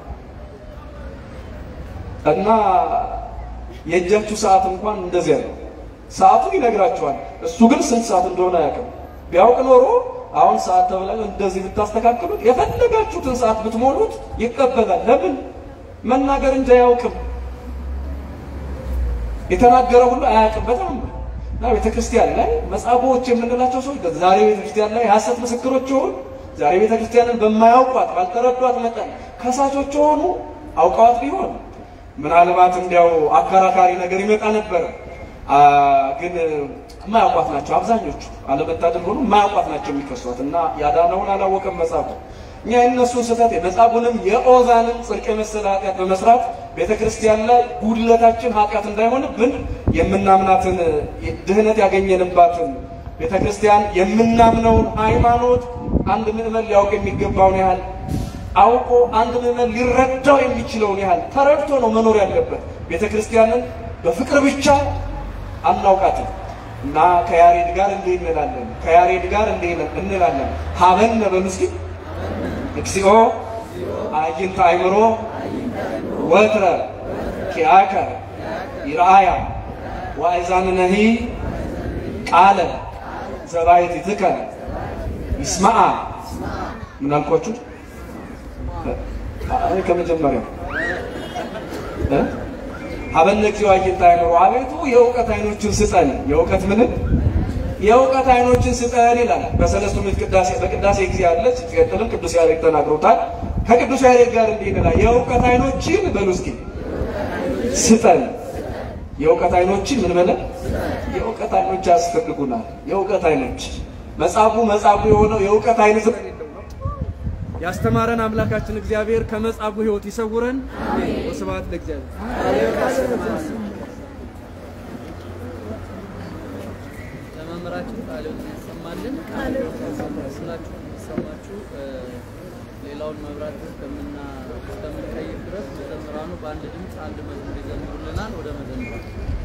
እና የእጃችሁ ሰዓት እንኳን እንደዚያ ነው። ሰዓቱን ይነግራቸዋል። እሱ ግን ስንት ሰዓት እንደሆነ አያውቅም። ቢያውቅ ኖሮ አሁን ሰዓት ተብላ እንደዚህ ብታስተካክሉት የፈለጋችሁትን ሰዓት ብትሞሉት ይቀበላል። ለምን መናገር እንጂ አያውቅም። የተናገረ ሁሉ አያውቅም። በጣም እና ቤተ ክርስቲያን ላይ መጻጉዎች የምንላቸው ሰዎች ዛሬ ቤተ ክርስቲያን ላይ የሐሰት ምስክሮች የሆኑ ዛሬ ቤተ ክርስቲያንን በማያውቋት ባልተረዷት መጠን ከሳቾች የሆኑ አውቀዋት ቢሆን ምናልባት እንዲያው አከራካሪ ነገር ይመጣ ነበረ። ግን የማያውቋት ናቸው አብዛኞቹ። አለመታደል ሆኖ የማያውቋት ናቸው የሚከሷት እና ያዳነውን አላወቀም መጻጉዕ። እኛ የእነሱን ስህተት የመጻጉዕንም የኦዛንም ጽድቅ የመሰለ ኃጢአት በመስራት ቤተ ክርስቲያን ላይ ጉድለታችን ኃጢአት እንዳይሆንብን የምናምናትን ድህነት ያገኘንባትን ቤተ ክርስቲያን የምናምነውን ሃይማኖት አንድ ምዕመን ሊያውቅ የሚገባውን ያህል አውቆ አንድ ምዕመን ሊረዳው የሚችለውን ያህል ተረድቶ ነው መኖር ያለበት። ቤተ ክርስቲያንን በፍቅር ብቻ አናውቃትም እና ከያሬድ ጋር እንዲህ እንላለን፣ ከያሬድ ጋር እንዲህ እንላለን። ሀበነ በሉ እስኪ እግዚኦ አዕይንተ አእምሮ ወትረ ኪያከ ይርአያ ወአእዛንነሂ ቃለ ዘባሕቲትከ ይስማዓ ምን አልኳችሁ? አይ ከመጀመሪያው እ ሀበነ እግዚኦ አዕይንተ አእምሮ አቤቱ የእውቀት አይኖችን ስጠን። የእውቀት ምንም የእውቀት አይኖችን ስጠን ይላል በሰለስቱ ምዕት ቅዳሴ በቅዳሴ ጊዜ አለች። ሲቀጥልም ቅዱስ ያሬድ ተናግሮታል። ከቅዱስ ያሬድ ጋር እንዲህ ይላል የእውቀት አይኖችን በሉ እስኪ ስጠን። የእውቀት አይኖችን ምን በለ የእውቀት አይኖች ያስፈልጉናል። የእውቀት አይኖች መጻጉ መጻጉ የሆነው የእውቀት አይነት ስለሌለው ነው። ያስተማረን አምላካችን እግዚአብሔር ከመጻጉ ሕይወት ይሰውረን። ወስብሐት ለእግዚአብሔር። ለመምህራችን ቃሉን ያሰማልን። ስላችሁ የሚሰማችሁ ሌላውን መብራት እስከምና እስከምንቀይር ድረስ መዘምራኑ በአንድ ድምፅ አንድ መዝሙር ይዘምሩልናል። ወደ መዘምራን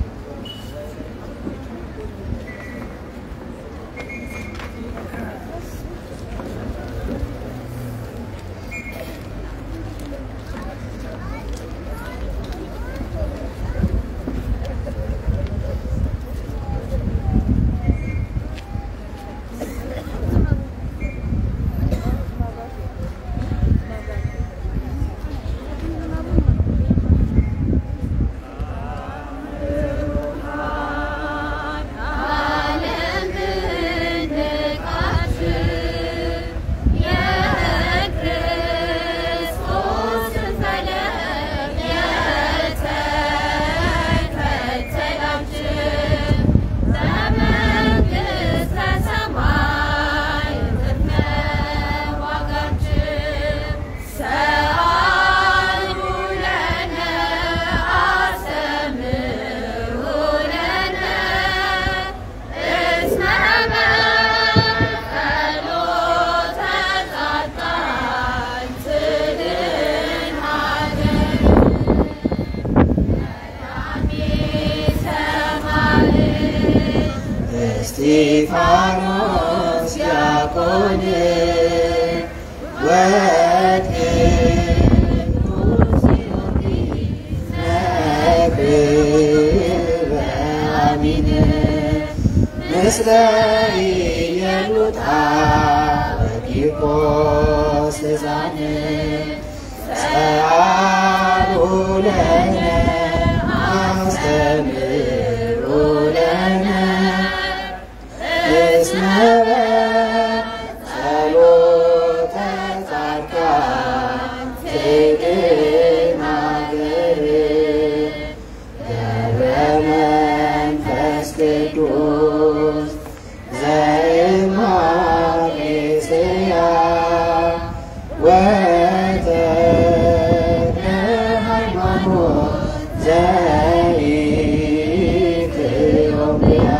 እስጢፋኖስ ዲያቆን ወቅዱስ ጊዮርጊስ ነብበ አሚን ምስለ ኢየሉጣ ወቂርቆስ ሕፃን ጸአሉ ለነ አስተምሩ ለነ እስመ ጸሎተ ጻድቃን ትድን አገር ገብረ መንፈስ ቅዱስ ዘእምኀቤስያ ወተክለ ሃይማኖት ዘኢትዮጵያ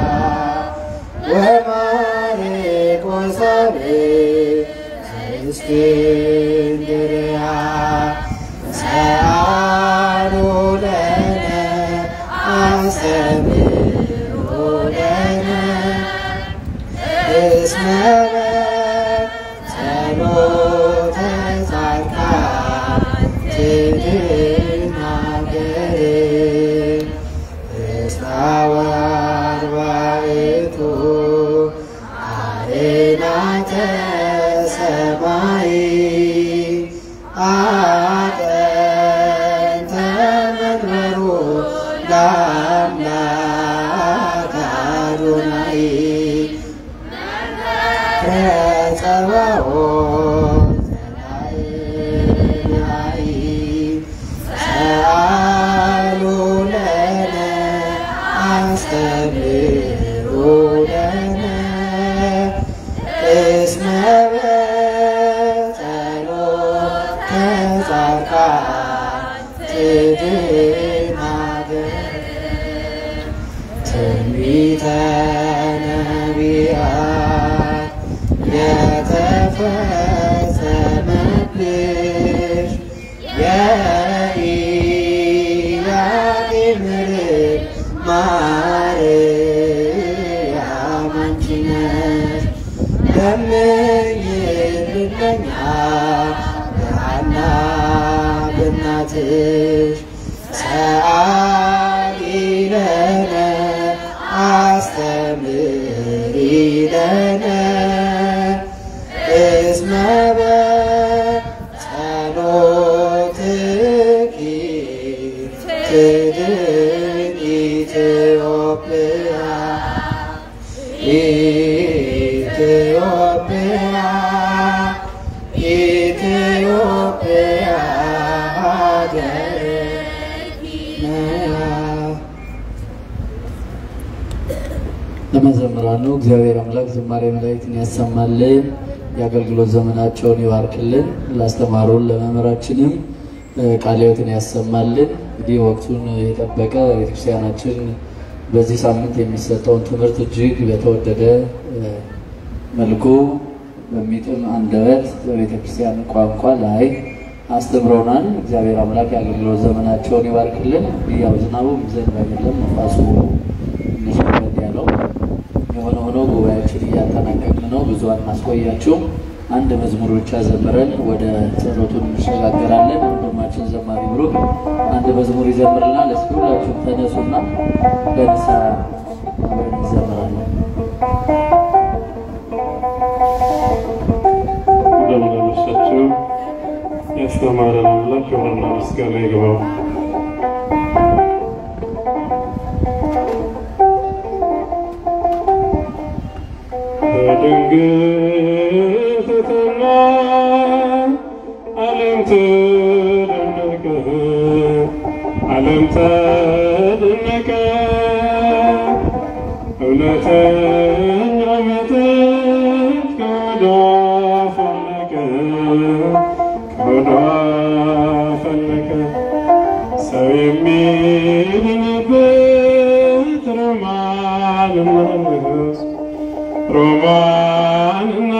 ወማርቆስ ዘእስክንድርያ ሰአሉ ለነ አስተምሩ ለነ እስመ ጸሎተ ጻድቃን ትድን አገር እስታወርባይቱ አርናተ ሰማይ አጠንተ መንበሩ ለአምላክ አዶናይ ከጸባኦት ዘላይ ሰአሉ ለነ አስተምሩ ለነ እስመ በጸሎተ ጻድቃን ትድን አገር ትንቢተ ነቢያት የተፈጸመብሽ የኢያቄም ልጅ ማርያም አንቺ ነሽ። ለምኝልን ለኛ በሐና በእናትሽ ሰአሊ ለነ አስተምሪ ለነ እስመ በጸሎተ ትድን ኢትዮጵያ ኢትዮጵያ ኢትዮጵያ ሀገርነ ለመዘምራኑ እግዚአብሔር አምላክ ዝማሬ መላእክትን ያሰማልን፣ የአገልግሎት ዘመናቸውን ይባርክልን። ላስተማሩን ለመምህራችንም እ፣ ቃለ ሕይወትን ያሰማልን። እንግዲህ ወቅቱን የጠበቀ ቤተክርስቲያናችን በዚህ ሳምንት የሚሰጠውን ትምህርት እጅግ በተወደደ እ፣ መልኩ በሚጥም አንደበት በቤተክርስቲያን ቋንቋ ላይ አስተምረውናል። እግዚአብሔር አምላክ የአገልግሎት ዘመናቸውን ይባርክልን። ያው ዝናቡ ዘንብ አይደለም ነፋሱ ትንሽ ከበድ ያለው የሆነ ሆኖ ጉባኤያችን እያጠናቀቅን ነው። ብዙ አናስቆያችሁም። አንድ መዝሙር ብቻ ዘምረን ወደ ጸሎቱን እንሸጋገራለን። ወንድማችን ዘማሪ ብሩክ አንድ መዝሙር ይዘምርልናል። እስኪ ሁላችሁም ተነሱና በንስሐ አብረን እንዘምራለን። እንደምን አመሻችሁ። ያስተማረን አምላክ ክብርና ምስጋና ይግባው። በድንግል ትሕትና ዓለም ተደነቀ፣ ዓለም ተደነቀ። እውነተኛ መጠጥ ከሆዷ ፈለቀ፣ ከሆዷ ፈለቀ። ሰው የሚድንበት ሮማንና ንጉሥ ሮማንና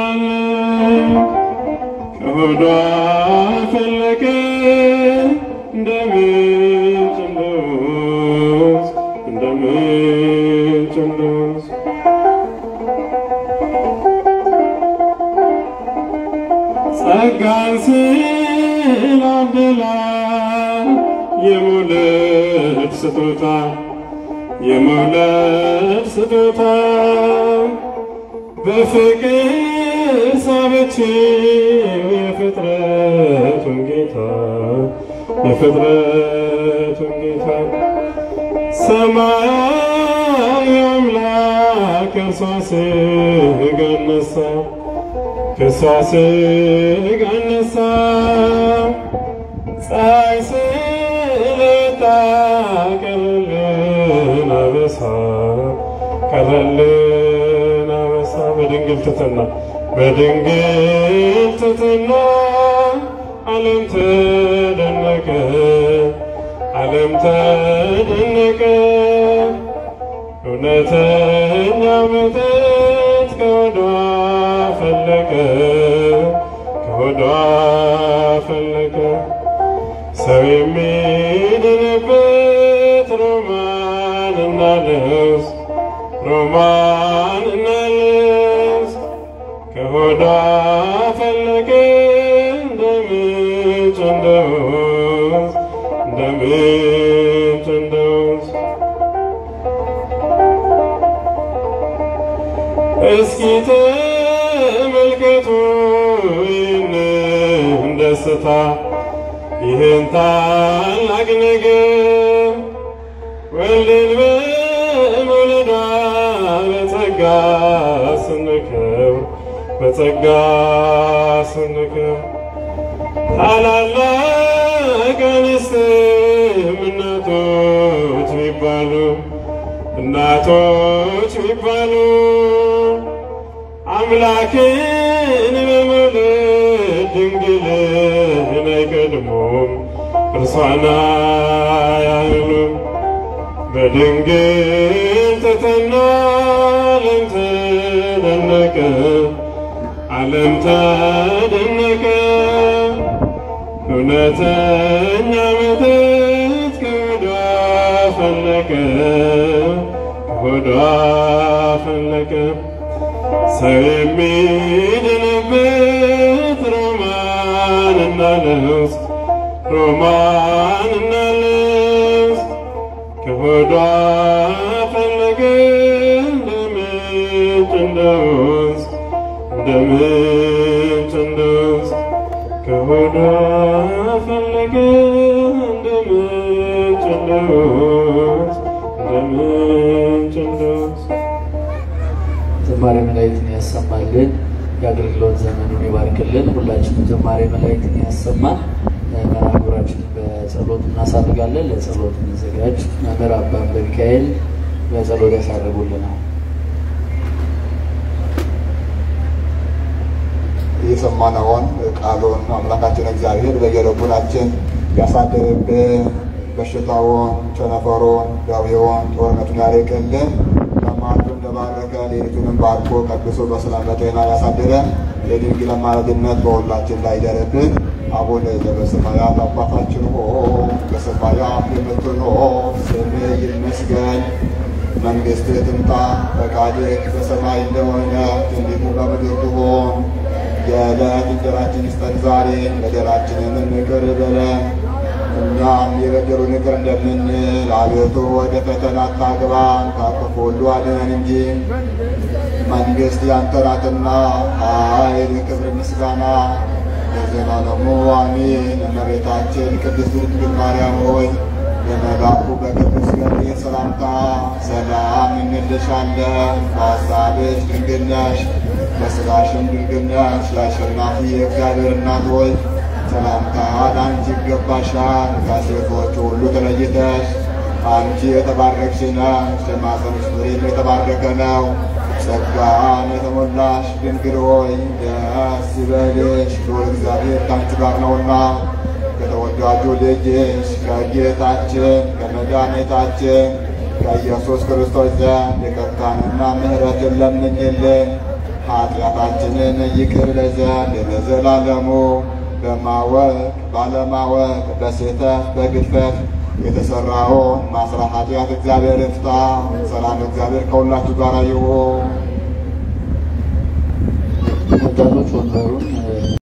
ከሆዷ ፈለቀ እንደ ምንጭ እንደ ወንዝ እንደ ምንጭ እንደ ወንዝ ጸጋን ስላደላል የመውለድ ስጦታ የመውለድ ስጦታ በፍቅር ሳበችው የፍጥረቱን ጌታ የፍጥረቱን ጌታ ሰማያዊ አምላክ ከእርሷ ሥጋን ነሣ ከእርሷ ሥጋን ነሣ ፀሐይ ስለወጣ ቀረልን አበሳ ቀረልን አበሳ በድንግል ትሕትና በድንግል ትሕትና ዓለም ተደነቀ ዓለም ተደነቀ እውነተኛ መጠጥ ከሆዷ ፈለቀ ከሆዷ ፈለቀ ሰው የሚድንበት ሮማንና ልብስ ሮማንና ልብስ ከሆዷ ፈለቀ እንደ ምንጭ እንደ ወንዝ እንደ ምንጭ እንደ ወንዝ እስኪ ተመልከቱ ይህንን ደስታ ይህን ታላቅ ነገር ወልድን በመውለዷ በጸጋ ስንከብር በጸጋ ስንከብር ታላላቅ አንስትም እናቶች ቢባሉ እናቶች ቢባሉ አምላክን በመውለድ ድንግልን አይቀድሙም እርሷን አያህሉም። በድንግል ትሕትና ዓለም ተደነቀ ዓለም ተደነቀ እውነተኛ መጠጥ ከሆዷ ፈለቀ ከሆዷ ፈለቀ ሰው የሚድንበት ሮማንና ልብስ ሮማንና ልብስ ከሆዷ ፈለቀ እንደ ምንጭ እንደ ወንዝ እንደ ምንጭ እንደ ወንዝ ከሆዷ ፈለቀ እንደ ምንጭ እንደወንዝ እንደ ምንጭ እንደወንዝ ዝማሬ መላእክትን ያሰማልን፣ የአገልግሎት ዘመኑን ይባርክልን። ሁላችንም ዝማሬ መላእክትን ያሰማን። መርሐ ግብራችንን በጸሎት እናሳርጋለን። ለጸሎት እንዘጋጅ። መምህር አባ ሚካኤል በጸሎት ያሳርጉልናል። የሰማነውን ቃሉን አምላካችን እግዚአብሔር በየልቡናችን ያሳድርብን። በሽታውን፣ ቸነፈሩን፣ ደዌውን፣ ጦርነቱን ያርቅልን። ለማዱ እንደባረከ ሌሊቱንም ባርኮ ቀድሶ በሰላም በጤና ያሳድረን። የድንግል አማላጅነት በሁላችን ላይ ይደርብን። አቡነ ዘበሰማያት አባታችን ሆይ በሰማያት የምትኖር ስምህ ይመስገን መንግሥትህ ትምጣ፣ ፈቃድህ በሰማይ እንደሆነ እንዲሁ በምድር ትሁን። የዕለት እንጀራችንን ስጠን ዛሬ፣ በደላችንን ይቅር በለን እኛም የበደሉንን ይቅር እንደምንል። አቤቱ ወደ ፈተና አታግባን፣ ከክፉ ሁሉ አድነን እንጂ መንግሥት ያንተ ናትና፣ ኃይል፣ ክብር፣ ምስጋና ለዘላለሙ አሜን። እመቤታችን ቅድስት ድንግል ማርያም ሆይ በመልአኩ በቅዱስ ገብርኤል ሰላምታ ሰላም እንልሻለን። በሐሳብሽ ድንግል ነሽ፣ በሥጋሽም ድንግል ነሽ። የአሸናፊ የእግዚአብሔር እናት ሆይ ሰላምታ ለአንቺ ይገባሻል። ከሴቶች ሁሉ ተለይተሽ አንቺ የተባረክሽ ነሽ፣ የማኅፀንሽ ፍሬም የተባረከ ነው። ጸጋን የተሞላሽ ድንግል ሆይ ደስ ይበልሽ፣ ልዑል እግዚአብሔር ከአንቺ ጋር ነውና ከተወዳጁ ልጅሽ ከጌታችን ከመድኃኒታችን ከኢየሱስ ክርስቶስ ዘንድ ይቅርታንና ምሕረትን ለምኝልን ኃጢአታችንን ይቅር ይለን ዘንድ ለዘላለሙ በማወቅ ባለማወቅ በስህተት በግድፈት የተሰራውን ማስራ ኃጢአት እግዚአብሔር ይፍታ። ሰላም እግዚአብሔር ከሁላችሁ ጋር ይሁን። ወጣቶች ወንበሩን